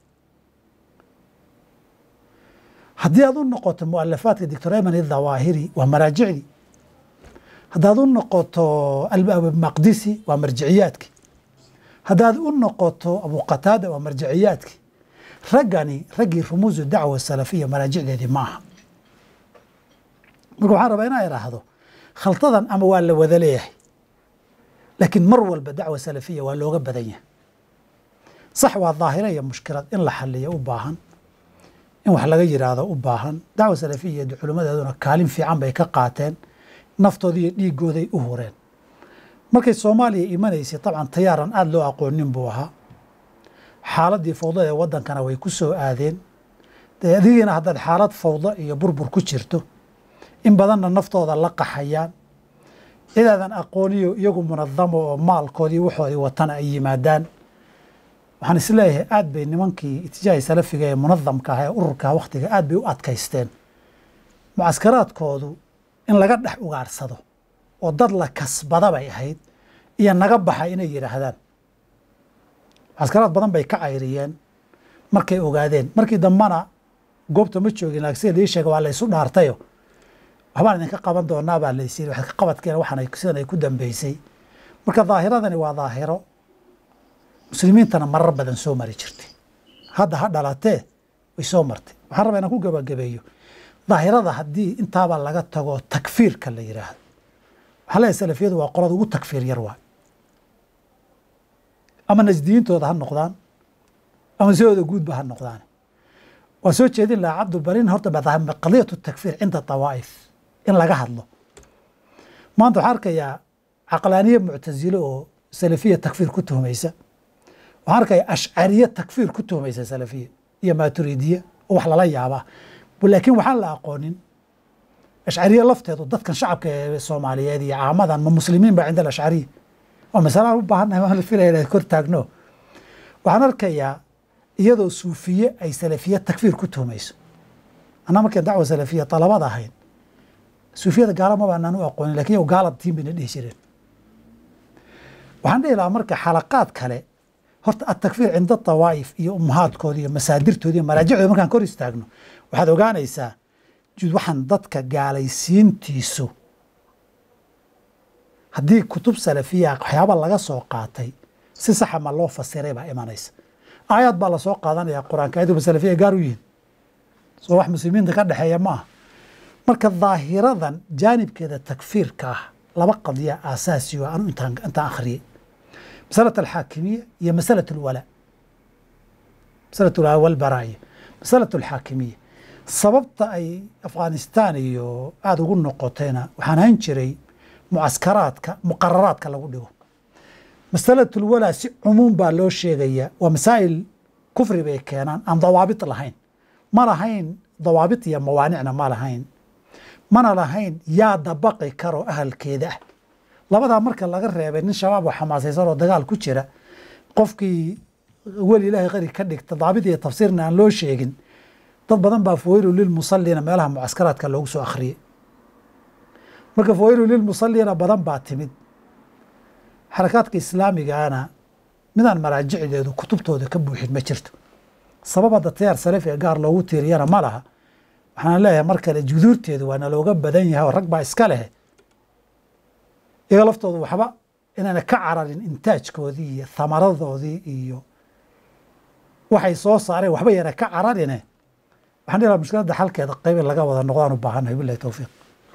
C: haddii aad u noqoto mualafaadka doctor eman idhawaahiri waa maraajicdii haddaad u noqoto maqdisi waa marjiciyaadkii haddaad u noqoto abuqataada waa marjiciyaadkii raggani raggii rumuusu dacwa salafiya maraajicdeedii ma aha marka waxaan rabaa inaa idhaahdo khaldadan ama waa la wada leeyahay laakiin mar walba dacwa salafiya waa looga badan yahay sax waa daahira iyo mushkilad in la xaliyo u baahan in wax laga yidhaahdo u baahan dacwa salafiya iyo culimmadeeduna kaalin fiican bay ka qaateen naftooda iyo dhiigooday u hureen markay soomaaliya imanaysay dabcan tayaaran aada loo aqoonin buu ahaa xaaladii fowdada ee waddankana way ku soo aadeen dee adigiina haddaad xaalad fawdo iyo burbur ku jirto in badanna naftooda la qaxayaan cidaadan aqooniyo iyagu munadamo oo maalkoodii waxoodii watana ay yimaadaan waxaan isleeyahay aad bay nimankii itijaahi salafiga ee munadamka ah ee ururka wakhtiga aad bay u adkaysteen mucaskaraadkoodu in laga dhex ugaarsado oo dad la kasbada bay ahayd iyo naga baxa inay yidhaahdaan mucaskaraad badan bay ka cayriyeen markay ogaadeen markii dambana goobta ma joogin laakiin sida lii sheega waa la isu dhaartayo waxbaan idinka qaban doonaa baa laysiiri wax ka qabadkeena waxaan ay sidan ay ku dambeysay marka daahiradani waa daahiro muslimiintana marar badan soo mari jirtay hadda ha dhalatee way soo martay waxaan rabaa inaan ku gabagabeeyo daahirada haddii intaaba laga tago takfiirka la yidhaahdo waxaa leeyahay salafiyadu waa qolada ugu takfiir yar waay ama najdiyiintooda ha noqdaan ama sidooda guudba ha noqdaan waa soo jeedin lahaa cabdulbarin horta qadiyatu takfiir cinda tawaa'if in laga hadlo maanta waxaan arkayaa caqlaaniye muctasilo oo salafiya takfiir ku tuhmaysa waxaan arkayaa ashcariye takfiir ku tuhmaysa salafiya iyo maturidiye oo wax lala yaabaa laakiin waxaan la aqoonin ashcariye lafteedu dadkan shacabka ee soomaaliyeed iyo caamadan ma muslimiin ba cinda alashcariya waa masalaan u baahannahay waan la filaya inaan kor taagno waxaan arkayaa iyadoo suufiye ay salafiye takfiir ku tuhmayso anaa markay dacwa salafiya dalabada ahayn suufiyada gaala ma baanaan u aqoonin lakin yow gaalad tiin bayna dhihi jireen waxaan dhihi lahaa marka xalaqaad kale horta atakfiir cinda tawaa'if iyo ummahaadkooda iyo masaadirtooda iyo maraajicdooda markaan kor istaagno waxaad ogaanaysaa jud waxaan dadka gaalaysiintiisu haddii kutub salafiya waxyaaba laga soo qaatay si saxa ma loo fasiray baa imanaysa aayaad baa lasoo qaadanaya qur-aanka ayaduba salafiya gaar u yihin soo wax muslimiinta ka dhexeeya ma aha marka daahiradan jaanibkeeda takfiirka ah laba qadiya aasaasi oo anu intaan intaan akhriyey masalat alxaakimiya iyo masalat alwalaa masalat alwalaa walbaraaya masalat alxaakimiya sababta ay afghanistan iyo aada ugu noqotayna waxaan hayn jiray mucaskaraadka muqararaadka lagu dhigo masalat ulwalaa si cumuum baa loo sheegayaa waa masaa'il kufri bay keenaan aan dawaabit lahayn ma lahayn dawaabit iyo mawaanicna ma lahayn mana lahayn yaa dabaqi karo ahalkeeda ah labadaa marka laga reebay nin shabaab oo xamaasaysan oo dagaal ku jira qofkii weli ilaahay qari ka dhigta daabit iyo tafsiirna aan loo sheegin dad badan baa fawaylu lilmusallina meelaha mucaskaraadka loogu soo akhriyey marka fawaylu lilmusallina badan baa timid xarakaadka islaamigaana midaan maraajicdeedu kutubtooda ka buuxin ma jirto sabab hadda tayaar salafiga gaar loogu tiiriyana ma laha waxaan leeyahay mar kale juduurteedu waa nalooga badan yahay oo rag baa iska leh iyaga laftoodu waxba inaana ka cararin intaajkoodii iyo thamaradoodii iyo waxay soo saareen waxba yana ka cararine waxaan dhihi laha mushkiladda xalkeeda qayb in laga wada noqdaan u baahannahay billahi towfiiq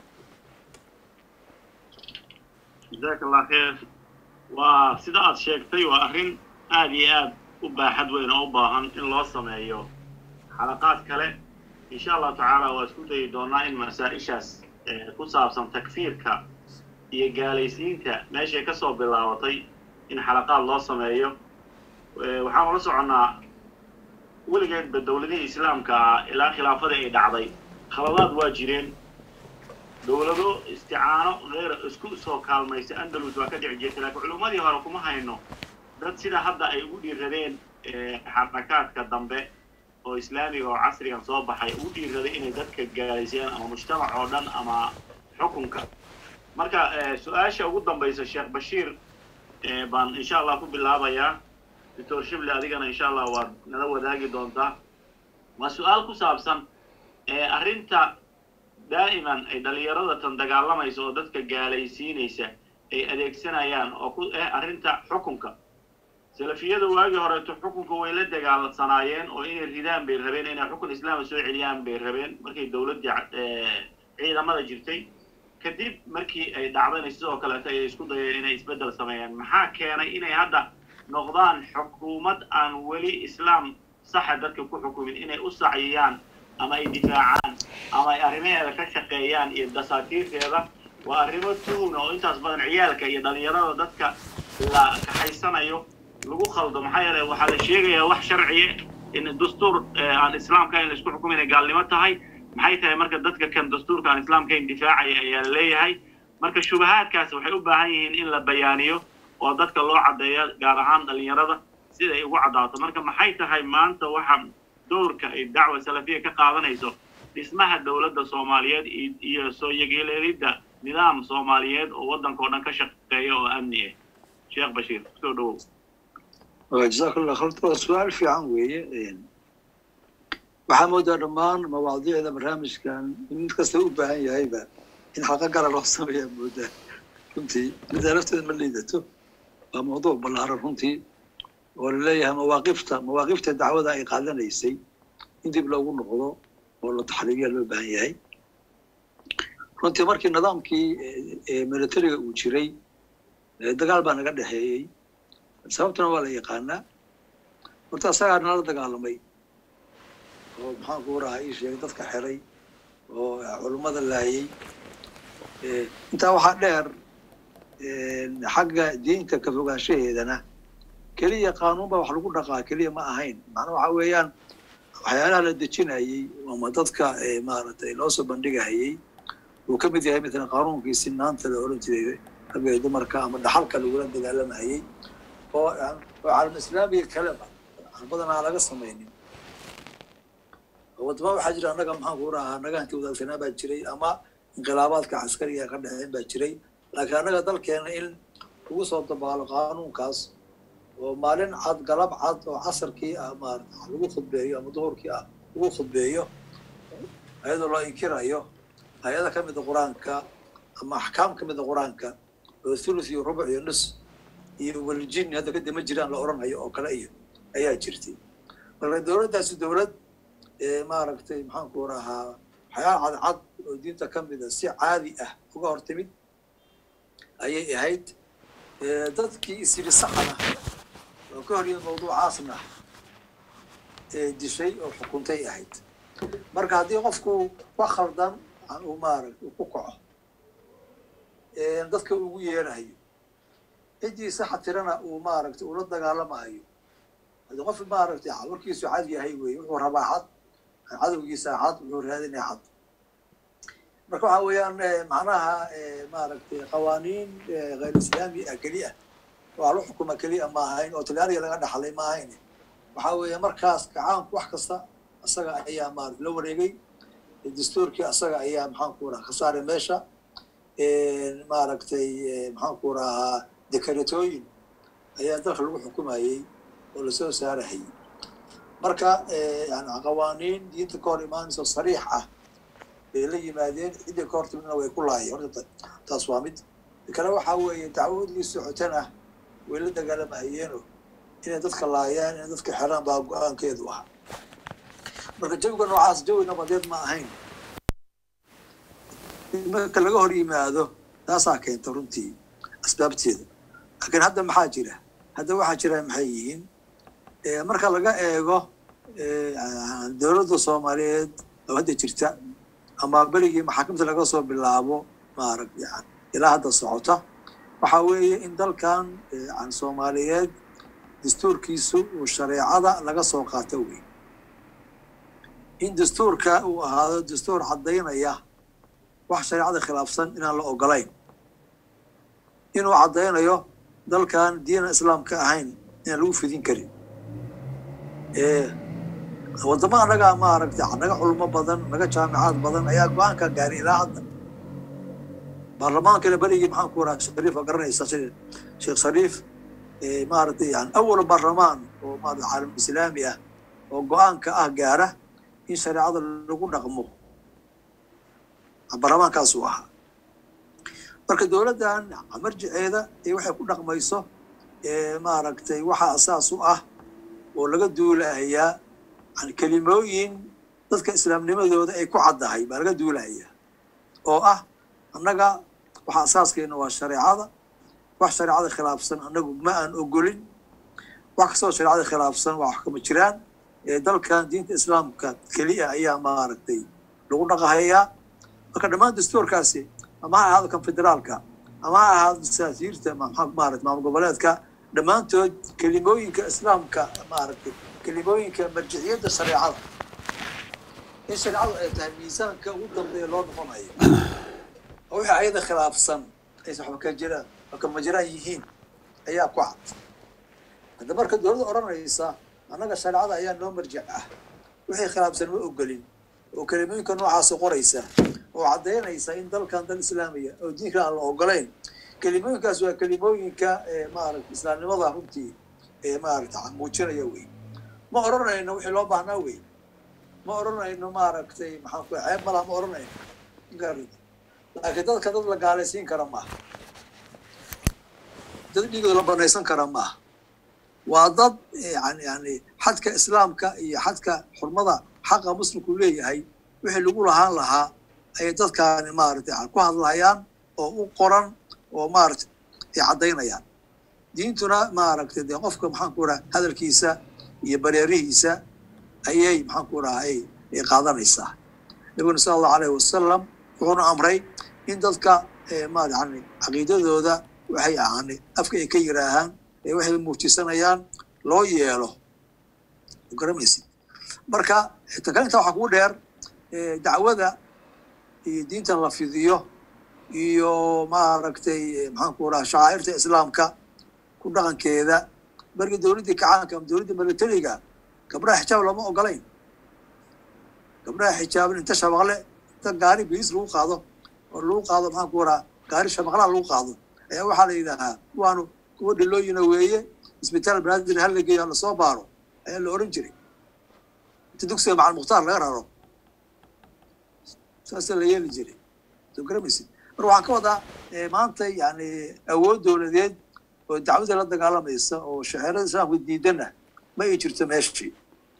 A: jazaaka allah kheer waa sida aad sheegtay waa arrin aada iyo aad u baaxad weyn oo u baahan in loo sameeyo xalaqaad kale insha allahu tacaala waa isku dayi doonaa in masaa-ishaas ku saabsan takfiirka iyo gaalaysiinta meeshay ka soo bilaabatay in xalaqaad loo sameeyo waxaan ula soconnaa weligeedba dowladihii islaamka ah ilaa khilaafadii ay dhacday khaladaad waa jireen dowlado isticaano heer isku soo kaalmaysa andalus waa ka dhici jirtay laakiin culummadii hore kuma hayno dad sida hadda ay ugu dhiiradeen xarakaadka dambe oo islaamiga oo casrigan soo baxay ugu dhiiraday inay dadka gaalaysiyaan ama mujtamac oo dhan ama xukunka marka su-aasha ugu dambaysa sheekh bashiir baan insha allah ku bilaabayaa doctor shible adigana insha allah waad nala wadaagi doontaa waa su-aal ku saabsan arrinta daa'iman ay dhalinyarada tan dagaalamaysa oo dadka gaalaysiinaysa ay adeegsanayaan oo ku eh arrinta xukunka salafiyada waagii horeeto xukunka way la dagaalsanaayeen oo inay ridaan bay rabeen inay xukun islaama soo celiyaan bay rabeen markay dowladdii ciidamada jirtay kadib markii ay dhacdayna sidoo kaleeto ay isku dayeen inay isbeddel sameeyaan maxaa keenay inay hadda noqdaan xukuumad aan weli islaam saxa dadka ku xukumin inay u sacyiyaan ama ay difaacaan ama ay arrimaheeda ka shaqeeyaan iyo dasaatiirteeda waa arrimo tuhuna oo intaas badan ciyaalka iyo dhalinyarada dadka la kaxaysanayo lagu khaldo maxaa yeele waxaa la sheegayaa wax sharciye in dastuur aan islaamka in laisku xukumo inay gaalnimo tahay maxay tahay marka dadka kan dastuurka aan islaamka in difaacaya ayaa la leeyahay marka shubahaadkaas waxay u baahan yihiin in la bayaaniyo oo dadka loo caddeeyo gaar ahaan dhalinyarada sida ay ugu caddaato marka maxay tahay maanta waxa dowrka ay dacwa salafiya ka qaadanayso dhismaha dowladda soomaaliyeed iyo soo yegeeleelidda nidaam soomaaliyeed oo waddanka oo dhan ka shaqeeya oo amni ah sheekh bashiir kusoo dhawow
B: jazakallah khayr waa su-aal fiican weeye waxaa moodaa dhammaan mawaadiicda barnaamijkan in mid kasta u baahan yahayba in xaqa gara loo sameeyaa moodaa runtii middaa lafteeda ma liidato waa mawduuc ballaaran runtii oo laleeyahay mawaaqifta mawaaqifta dacwada ay qaadanaysay in dib loogu noqdo oo la taxriiriya loo baahan yahay runtii markii nidaamkii militariga uu jiray dagaal baa naga dhexeeyey sababtuna waa la yaqaanaa horta asagaa nala dagaalamay oo maxaan ku rahaa ii sheegay dadka xiray oo culummada laayay intaa waxaa dheer xagga diinta ka fogaanshaheedana keliya qaanuun baa wax lagu dhaqaa keliya ma ahayn macnaa waxa weeyaan waxyaalaha la dejinayey ama dadka maaragtay loo soo bandhigahayey uu ka mid yahay matalan qaanuunkii sinaanta la oran jiray ragga iyo dumarka ama dhaxalka lagula dagaalamayey oo oo caalam islaamiga kaleba aan badanaa laga samaynin wadama waxaa jira annaga maxaan ku rahaa annaga hanti wadaagsanaa baa jiray ama inqilaabaadka caskariga ka dhexeen baa jiray laakiin annaga dalkeena in lagu soo dabaalo qaanuunkaas oo maalin cad galab cad oo casarkii ah maarata lagu khudbeeyo ama duhurkii ah lagu khudbeeyo ayadoo loo inkirayo hay-ada ka mida qur-aanka ama axkaam ka mida qur-aanka oo thuluth iyo rubuc iyo nus iyo waljini hadda kadib ma jiraan la odhanayo oo kale iyo ayaa jirtay marka dowladdaasi dowlad maaragtay maxaan ku rahaa waxyaala cadcad oo diinta ka mida si caadi ah uga hor timid ayay ahayd dadkii isyiri saxana oo ka horyimid mawduucaasna dishay oo xukuntay ahayd marka haddii qofku wax khaldan uu maaragta uu ku kaco dadka ugu yeerahayo ciddii saxa tirana uu maaragtay ula dagaalamahayo haddii qof maaragtay warkiisu cad yahay weye wuxuu rabaa cad cadowgiisa cad wuxuu raadinaya cad marka waxa weeyaan macnaha maaragtay qawaaniin hayr islaami ah keli ah waa la xukuma keliya ma ahayn oo talyaaniga laga dhaxlay ma ahayn waxa weeye markaas gacaanku wax kasta asaga ayaa maarata la wareegay dastuurkii asaga ayaa maxaan ku raha ka saaray meesha maaragtay maxaan ku rahaa dekaratooyin ayaa dalka lagu xukumayey oo lasoo saarahayay marka yani qawaaniin diinta ka hor imaanayso sariix ah bay la yimaadeen ciddii ka hortimidna way ku laayeen horta taas waa mid kale waxaa weeye dacwadii socotana way la dagaalamahayeeno inay dadka laayaan inay dadka xeraan baa go-aankeedu ahaa marka jawiga noocaas jawi nabadeed ma ahayn marka laga hor yimaado taasaa keenta runtii asbaabteeda laakiin hadda maxaa jira hadda waxaa jira maxay yihiin marka laga eego dowladda soomaaliyeed oo hadda jirta ama berigii maxaakamta laga soo bilaabo maarag yan ilaa hadda socota waxaa weeye in dalkan an soomaaliyeed dastuurkiisu uu shareecada laga soo qaato wey in dastuurka uu ahaado dastuur caddaynaya wax shareecada khilaafsan inaan la ogolayn inuu caddaynayo dalkan diina islaamka ahayn inaan lagu fidin karin waddamo annaga maaragtay naga culmo badan naga jaamicaad badan ayaa go-aanka gaaray ilaa hadda baarlamaankana berigii maxaan ku raha shariif oo garanaysa sheekh shariif maaragtay yani awal baarlamaan oo maarata caalam islaami ah oo go-aanka ah gaara in shareecada lagu dhaqmo baarlamaankaasuu ahaa marka dowladdan marjiceeda ee waxay ku dhaqmayso maaragtay waxaa asaas u ah oo laga duulahayaa yani kelimooyin dadka islaamnimadooda ay ku caddahay baa laga duulahayaa oo ah annaga waxa asaaskeena waa shareecada wax shareecada khilaafsan annagu ma aan ogolin wax kastoo shareecada khilaafsan waa wax kama jiraan dalkan diinta islaamka keliya ayaa maaragtay lagu dhaqahayaa marka dhammaan dastuurkaasi ama ha ahaado kan federaalka ama ha ahaado saasiirta maarata maamul goboleedka dhammaantood kelimooyinka islaamka maaragtay kelimooyinka marjiciyadda shareecada in shareecadu ay tahay miisaanka ugu dambeeya loo noqonayo oo wixii ayada khilaafsan aysan waxba ka jiraan waxba kama jiraan yihiin ayaa ku cad hadda marka dowladda odhanaysa annaga shareecada ayaa noo marjic ah wixii khilaafsan ma ogolin oo kelimooyinka noocaasa qoraysa oo caddaynaysa in dalkan dal islaamiya oo diinka aan la ogolayn kelimooyinkaas waa kelimooyinka maaragta islaamnimada runtii ee maaragta muujinaya wey ma odhanayno wixii loo baahnaa wey ma odhanayno maaragtay maxaan ku ceeb malaha ma odhanayno laakiin dadka dad la gaalaysiin kara maaha dad dhigooda la banaysan kara maaha waa dad yani yani xadka islaamka iyo xadka xurmada xaqa muslimku leeyahay wixii lagu lahaan lahaa ayay dadkaani maaragtay ku hadlayaan oo u qoran oo maaragtay ay caddaynayaan diintuna maaragtay dee qofka maxaan ku raha hadalkiisa iyo bareerihiisa ayay maxaan ku raha ay ay qaadanaysaa nabiguna sala allahu alayhi wasalam wuxuuna amray in dadka ma yani caqiidadooda waxay yani afka ay ka yiraahaan ee waxay muujisanayaan loo yeelo garamaysid marka takale intaa waxaa kugu dheer dacwada iyo diintan la fidiyo iyo maaragtay maxaan ku raha shacaa'irta islaamka ku dhaqankeeda markii dowladdii kacaanka ama dowladda milatariga gabdhaha xijaab lama ogolayn gabdhaha xijaaban inta shabaqle inta gaari biis lagu qaado oo lagu qaado maxaan ku raha gaari shabaqlaha lagu qaado ayaa waxaa la yidhaahaa kuwaanu kuwa dhilooyina weeye isbitaal banaadir hala geeyo hala soo baaro ayaa la oran jiray inta dugsiga macal mukhtaar laga raro saasaa la yeeli jiray soo garamaysid marka waxaan ka wadaa maanta yani awood dowladeed oo dacwada la dagaalamaysa oo shaceerada islaamka diidana ma ay jirto meeshii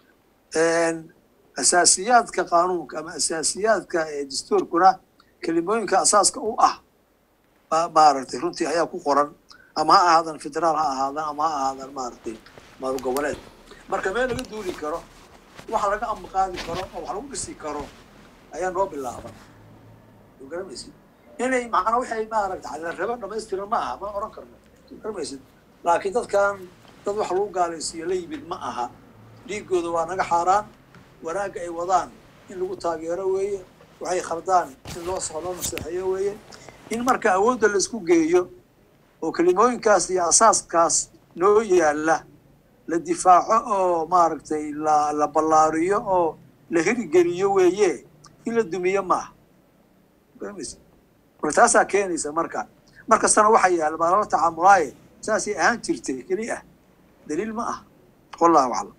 B: asaasiyaadka qaanuunka ama asaasiyaadka dastuurkuna kelimooyinka asaaska u ah maaragtay runtii ayaa ku qoran ama ha ahaadan federaal ha ahaadan ama ha ahaadan maaragtay maamul goboleed marka meel laga duuli karo wax laga amaqaadi karo oo wax lagu dhisi karo ayaa noo bilaaban soo garamaysid inay macnaa waxay maaragta la rabo dhamaystiran ma aha ma oran karno soo garamaysid laakiin dadkan dad wax lagu gaalaysiiyo la yimid ma aha dhiigooda waa naga xaaraan wanaagga ay wadaan in lagu taageero weeye waxay khaldaan in loo soo loo naseexeeyo weeye in marka awoodda laisku geeyo oo kelimooyinkaas iyo asaaskaas noo yaalla la difaaco oo maaragtay la la ballaariyo oo la hirigeliyo weeye in la dumiyo maaha marka taasaa keenaysa marka mar kastana waxaa yaalla baa lala tacaamulaaye saasay ahaan jirtay keli ah daliil ma ah wallahu aclam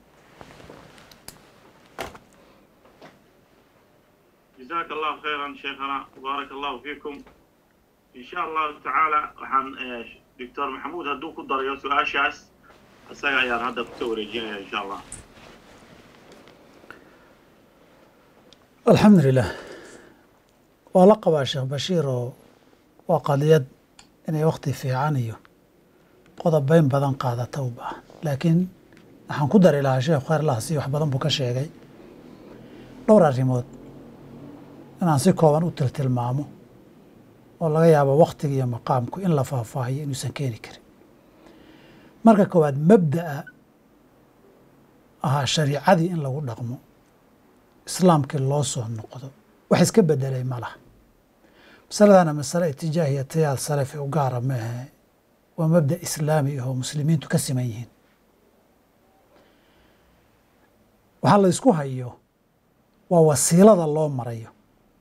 A: جزاك الله خيرا شيخنا وبارك الله فيكم إن شاء الله تعالى وحن دكتور محمود هدو كدر يو سؤال شاس أساقا يار هذا كتور يجينا إن شاء الله
C: alxamdu lilah waa la qabaa sheekh bashiir oo waa qadiyad inay wakti fiican iyo qodobeyn badan qaadata u baahan laakiin waxaan ku dari lahaa sheekh khayr allah si wax badan buu ka sheegay dhowr arrimood inaan si kooban u tiltilmaamo oo laga yaabo wakhtiga iyo maqaamku in la faahfaahiyo inuusan keeni karin marka koowaad mabda'a ahaa shariicadii in lagu dhaqmo islaamkii loo soo noqdo wax iska bedelay ma laha masaladana masale itijaahiya tayaal salafi u gaara maahe waa mabda islaami ahoo muslimiintu ka siman yihiin waxaa la ysku hayo waa wasiilada loo marayo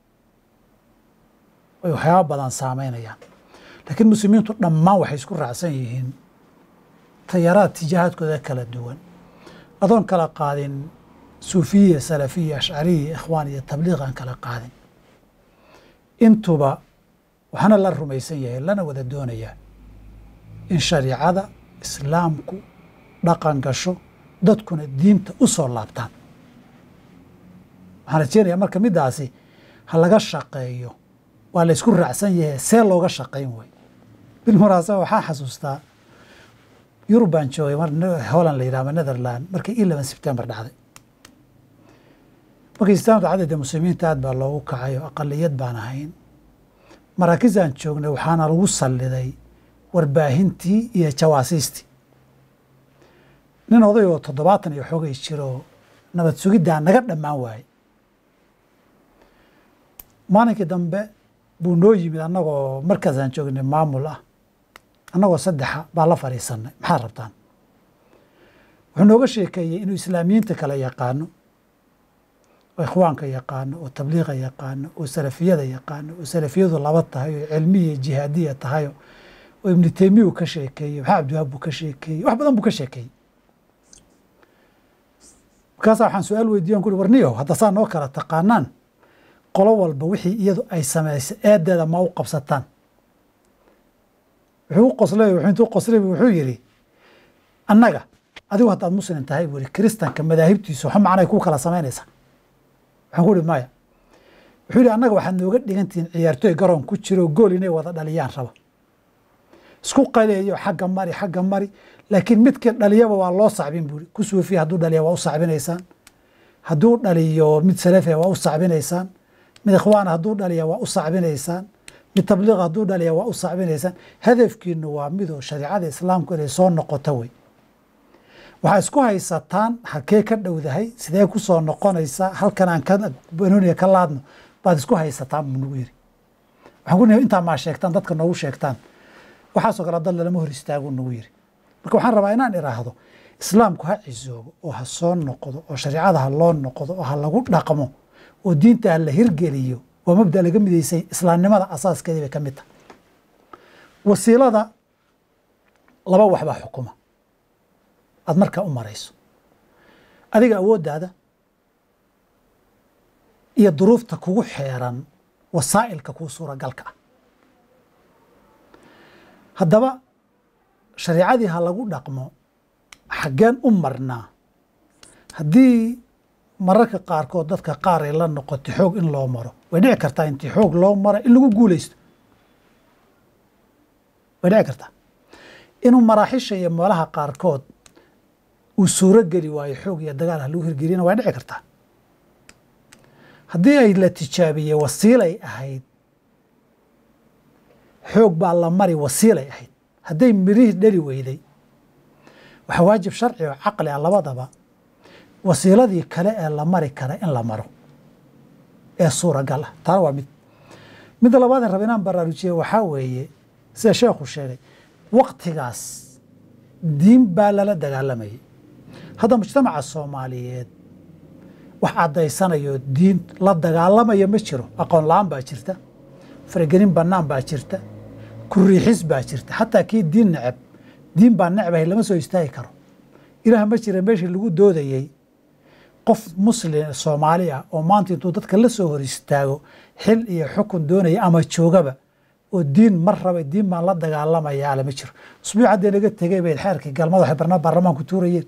C: ay waxyaaba badan saameynayaan laakiin muslimiintu dhammaan waxay isku raacsan yihiin tayaraad tijaahaadkooda kala duwan adoon kala qaadin suufiya salafiya ashcariya ikhwaan iyo tabliiq aan kala qaadin intuba waxaana la rumaysan yahay lana wada doonayaa in shariicada islaamku dhaqan gasho dadkuna diinta u soo laabtaan waxaan rajeynayaa marka middaasi ha laga shaqeeyo waa la ysku raacsan yahay see looga shaqayn way bilmuraasaba waxaa xasuustaa yurub baan joogay holland la yidhahdo netherland markii eleven september dhacday markii islaamta cadadda muslimiinta aad baa loogu kacay oo aqaliyad baan ahayn maraakiisaan joognay waxaana lagu salliday warbaahintii iyo jawaasiistii nin oday oo toddobaatan iyo xoogay jiro nabad sugiddaa naga dhammaan waaye maalinkii dambe buu noo yimid annagoo markaasaan joognay maamul ah annagoo saddexa baa la fadhiisanay maxaad rabtaan wuxuu nooga sheekeeyey inuu islaamiyiinta kale yaqaano oo ikhwaanka yaqaano oo tabliiqa yaqaano oo salafiyada yaqaano oo salafiyadu laba tahay oo cilmiya jihaadiya tahayo oo ibnu teymiya uu ka sheekeeyey maxaa cabdiwahaab buu ka sheekeeyey wax badan buu ka sheekeeyey markaasaa waxaan su-aal weydiiyan kuri warniyow hadda saa noo kala taqaanaan qolo walba wixii iyadu ay samaysay eedeeda ma u qabsataan wuxuu u qoslay wuxuu intuu qoslay wuxuu yidhi annaga adigu haddaad muslim tahay buu yidhi kiristanka madaahibtiisu waxa macnay ku kala samaynaysaa waxaan ku ihi maya wuxuu yidhi annaga waxaad nooga dhigantihiin ciyaartooy garoon ku jiro gool inay wada dhaliyaan raba isku qaleeyo xagga mari xagga mari laakiin midkii dhaliyaba waa loo sacbin buu ku suufiya hadduu dhaliya waa u sacbinaysaan hadduu dhaliyo mid salafiya waa u sacbinaysaan mid ikhwaana hadduu dhaliya waa u sacbinaysaan mid tabliiqa hadduu dhaliya waa u sacbinaysaan hadafkiinu waa midoo shariicada islaamku inay soo noqoto wey waxaa isku haysataan halkee ka dhowdahay sidee ku soo noqonaysaa halkan aan ka banooniga ka laadno baad isku haysataan buu nagu yiri waxaan ku nihi intaa maa sheegtaan dadka noogu sheegtaan waxaasoo kale dad lalama hor istaaguu nagu yiri marka waxaan rabaa inaan iraahdo islaamku ha cisoobo oo ha soo noqdo oo shariicada ha loo noqdo oo ha lagu dhaqmo oo diinta ha la hirgeliyo waa mabda laga midaysay islaamnimada asaaskeedii bay ka mid tahay wasiilada laba waxbaa xukuma aad markaa u marayso adiga awooddaada iyo duruufta kugu xeeran wasaa'ilka kuu suuragalka ah haddaba shariicadii ha lagu dhaqmo xaggeen u marnaa haddii mararka qaarkood dadka qaar ay la noqoto xoog in loo maro way dhici kartaa intii xoog loo mara in lagu guulaysto way dhici kartaa inuu maraaxisha iyo meelaha qaarkood uu suuro geli waayo xoog iyo dagaal ha lagu hirgeliyana way dhici kartaa haddii ay la tijaabiyey wasiilay ahayd xoog baa la mari wasiilay ahayd hadday mirihii dheli weyday waxaa waajib sharci oo caqli ah labadaba wasiiladii kale ee la mari kara in la maro ee suuragal ah taana waa mid midda labaad in raba inaan baraarujiye waxaa weeye sida sheekhu sheegay waktigaas diin baa lala dagaalamayay hadda mujtamaca soomaaliyeed wax caddaysanayo diin la dagaalamaya ma jiro aqoon la-aan baa jirta faragelin bannaan baa jirta kuriixis baa jirta xataa kii diin neceb diin baa necbahay lama soo istaagi karo ilaah ma jira meeshii lagu doodayey qof muslim soomaali ah oo maanta intuu dadka la soo hor istaago xil iyo xukun doonaya ama joogaba oo diin mar raba diin baan la dagaalamaya ale ma jiro usbuuc haddee naga tegay bay xeerkii galmada waxay barna baarlamaanku tuurayeen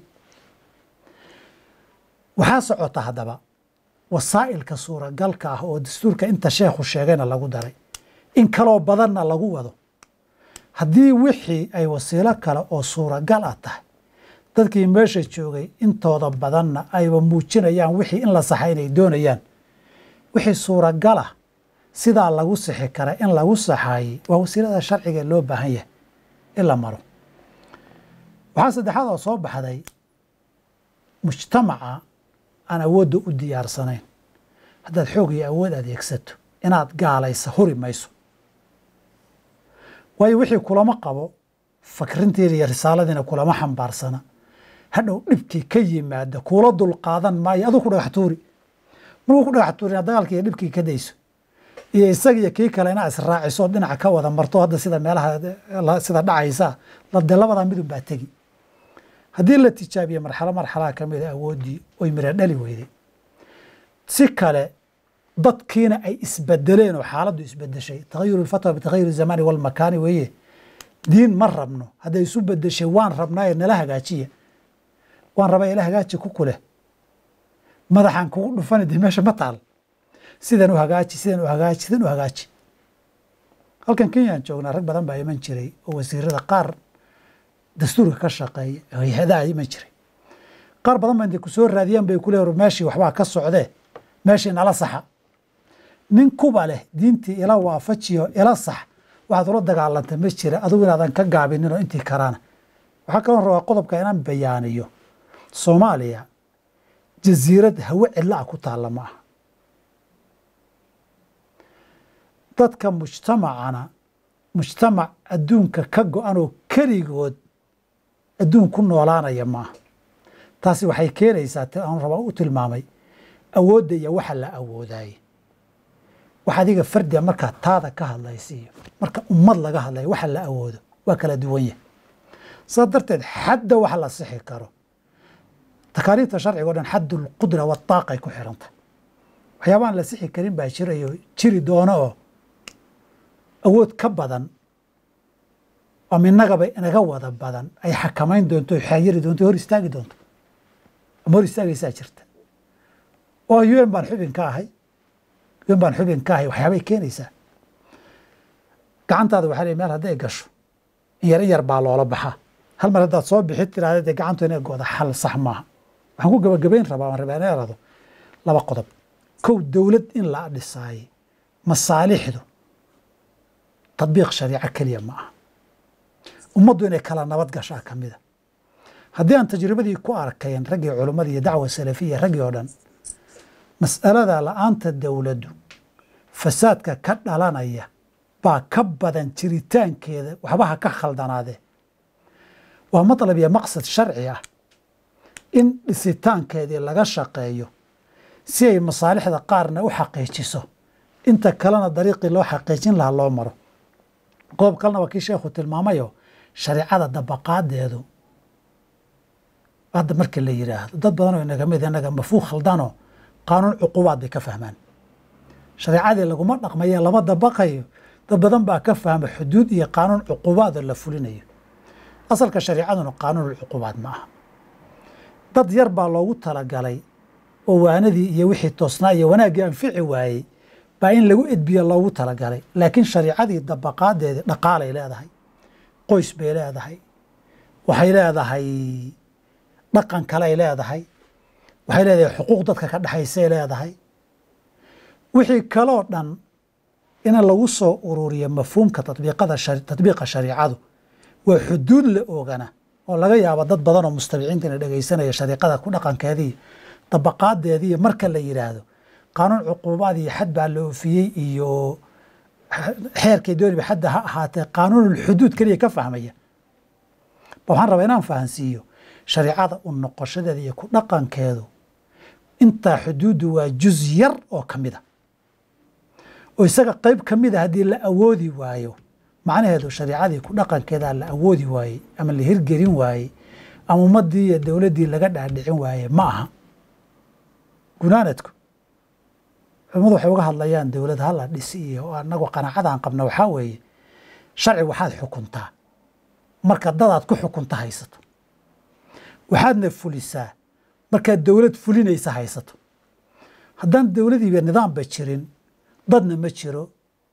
C: waxaa socota haddaba wasaa'ilka suuragalka ah oo dastuurka inta sheekhu sheegayna lagu daray in kaloo badanna lagu wado haddii wixii ay wasiilo kale oo suuragal ah tahay dadkii meesha joogay intooda badanna ayba muujinayaan wixii in la saxa inay doonayaan wixii suuragal ah sidaa lagu sixi kara in lagu saxaayey waa wasiilada sharciga loo baahan yahay in la maro waxaa saddexaad oo soo baxday mujtamaca aan awoodda u diyaarsanayn haddaad xoog iyo awood adeegsato inaad gaalaysa huri mayso waayo wixii kulama qabo fakrintiina iyo risaaladiina kulama xambaarsana hadhow dhibkii ka yimaada kuula dulqaadan maayo aduu ku dhagax tuuri markuu ku dhagax tuurina dagaalkii iyo dhibkii ka dayso iyo isagiyo kii kale inaa israaciso dhinaca ka wada marto hadda sida meelaha sida dhacaysa lade labadaa midun baa tegi haddii la tijaabiye marxalo marxalaha ka mida awooddii oy mira dhali weyday si kale dadkiina ay isbedeleen oo xaaladdu isbedeshay taghayuru lfatwa bitagayuri zamani walmakaani weeye diin ma rabno hadday isu bedeshay waan rabnaaye nala hagaajiya waan rabaa ila hagaaji ku kuleh madaxaan kugu dhufani dee meesha ma taal sidan u hagaaji sidan u hagaaji sidan u hagaaji halkan kenyaan joognaa rag badan baa iman jiray oo wasiirada qaar dastuurka ka shaqeeya hay-adaha iman jiray qaar badan ba intay ku soo raadiyaan bay kule meeshii waxbaa ka socdee meeshii nala saxa nin kuba leh diintii ila waafajiyo ila sax waxaad ula dagaalantay ma jira adigu inaadan ka gaabinin oo intii karaana waxaa kaloo rabaa qodobka inaan bayaaniyo soomaaliya jasiirad hawe cidla ah ku taalla ma aha dadka mujtamacana mujtamac adduunka ka go-an oo keligood adduun ku noolaanaya ma aha taasi waxay keenaysaa t aan rabaa u tilmaamay awoodda iyo waxa la awoodaaye wax adiga fardiga markaa taada ka hadlaysiiyo marka ummad laga hadlayo waxa la awoodo waa kala duwan yahay saas darteed xadda wax la sixi karo takaaliifta sharciga o dhan xaddulqudra waataaqay ku xiran tahay waxyaabaaan la sixi karin baa jirayo jiri doono oo awood ka badan ama innagaba inaga wada badan ay xakamayn doonto xaayiri doonto hor istaagi doonto ama hor istaagaysaa jirta oo un baan xubin ka ahay un baan xubin ka ahay waxyaabay keenaysaa gacantaada waxaa ley meel hadday gasho in yar in yar baa loola baxaa hal mar haddaad soo bixid tiraahda dee gacantu inay gooda xal sax maaha waxaan ku gabagabayn rabaa aan rabaa inay erado laba qodob kow dowlad in la dhisaaye masaalixdu tadbiiq shariico keliya ma aha ummaddu inay kala nabad gashaa ka mida haddii aan tajribadii ku arkayn raggii culimmadii iyo dacwa salafiya raggii oo dhan mas'alada la-aanta dowladdu fasaadka ka dhalanaya baa ka badan jiritaankeeda waxbaha ka khaldanaadee waa matlab iyo maqsad sharci ah in dhisitaankeedii laga shaqeeyo si ay masaalixda qaarna u xaqiijiso inta kalena dariiqii loo xaqiijin lahaa loo maro qodob kalena waa kii sheekhu tilmaamayo shareicada dabaqaadeedu hadda markii la yidhaahdo dad badan oo inaga mid inaga mafuuq khaldanoo qaanuun cuqubaad bay ka fahmaan shareicadii laguma dhaqmaye lama dabaqayo dad badan baa ka fahma xuduud iyo qaanuun cuqubaadoo la fulinayo asalka shareicaduna qaanuun cuqubaad ma aha dad yar baa loogu talagalay oo waanadii iyo wixii toosnaa iyo wanaaggii anfici waayey baa in lagu edbiya loogu talagalay laakiin shariicadii dabaqaadeedii dhaqaalay leedahay qoys bay leedahay waxay leedahay dhaqan kaley leedahay waxay leedahay xuquuq dadka ka dhexaysay leedahay wixii kaloo dhan in lagu soo ururiyo mafhuumka tabiiqada tatbiiqa shariicadu waa xuduud la oogana oo laga yaabo dad badan oo mustabiciinta ina dhegaysanaya shariiqada ku dhaqankeedii dabaqaadeedii marka la yidhaahdo qaanuun cuquubaad iyo xad baa la oofiyey iyo xeerkay dooniba xadda ha ahaatee qaanuunulxuduud keliya ka fahmaya ba waxaan rabaa inaan fahansiiyo shariicada u noqoshadeeda iyo ku dhaqankeedu intaa xuduuddu waa juz yar oo ka mid a oo isaga qeyb ka mid a haddii la awoodi waayo macnaheedu shariicadii ku dhaqankeedaa la awoodi waayey ama la hirgelin waayey ama ummaddii iyo dowladdii laga dhaadhicin waaye ma aha gunaanadku culimmadu waxay uga hadlayaan dowlad hala dhisi iyo anagoo qanaacadaan qabna waxaa weeye sharci waxaad xukuntaa marka dadaad ku xukunta haysato waxaadna fulisaa markaad dowlad fulinaysa haysato haddaan dowladiiba nidaamba jirin dadna ma jiro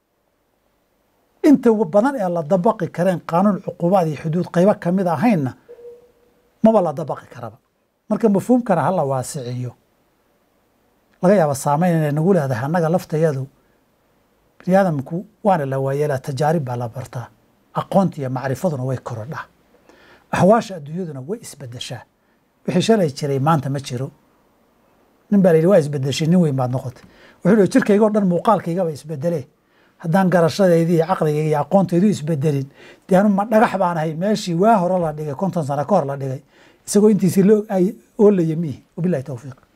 C: inta badan ee la dabaqi kareen qaanuun cuqubaad iyo xuduud qaybo ka mid ahaynna maba la dabaqi karaba marka mafhuumkana hala waasiciyo laga yaaba saameyn inay nagu leedahay annaga laftayadu bini aadamku waana la waayeelaa tajaarib baa la bartaa aqoonta iyo macrifaduna way korodhaa axwaasha adduunyaduna way isbedeshaa wixii shalay jiray maanta ma jiro nin baa la yidhi waa isbedeshay nin weyn baad noqotay wuxuu hi jirkayga o dhan muuqaalkaygaba isbedelee haddaan garashadeydii iyo caqligayga iyo aqoontaydu isbedelin dee anu ma dhagax baan ahay meeshii waa hore la dhigay konton sano ka hor la dhigay isagoo intiisii la oolaya miihi wabilahi towfiiq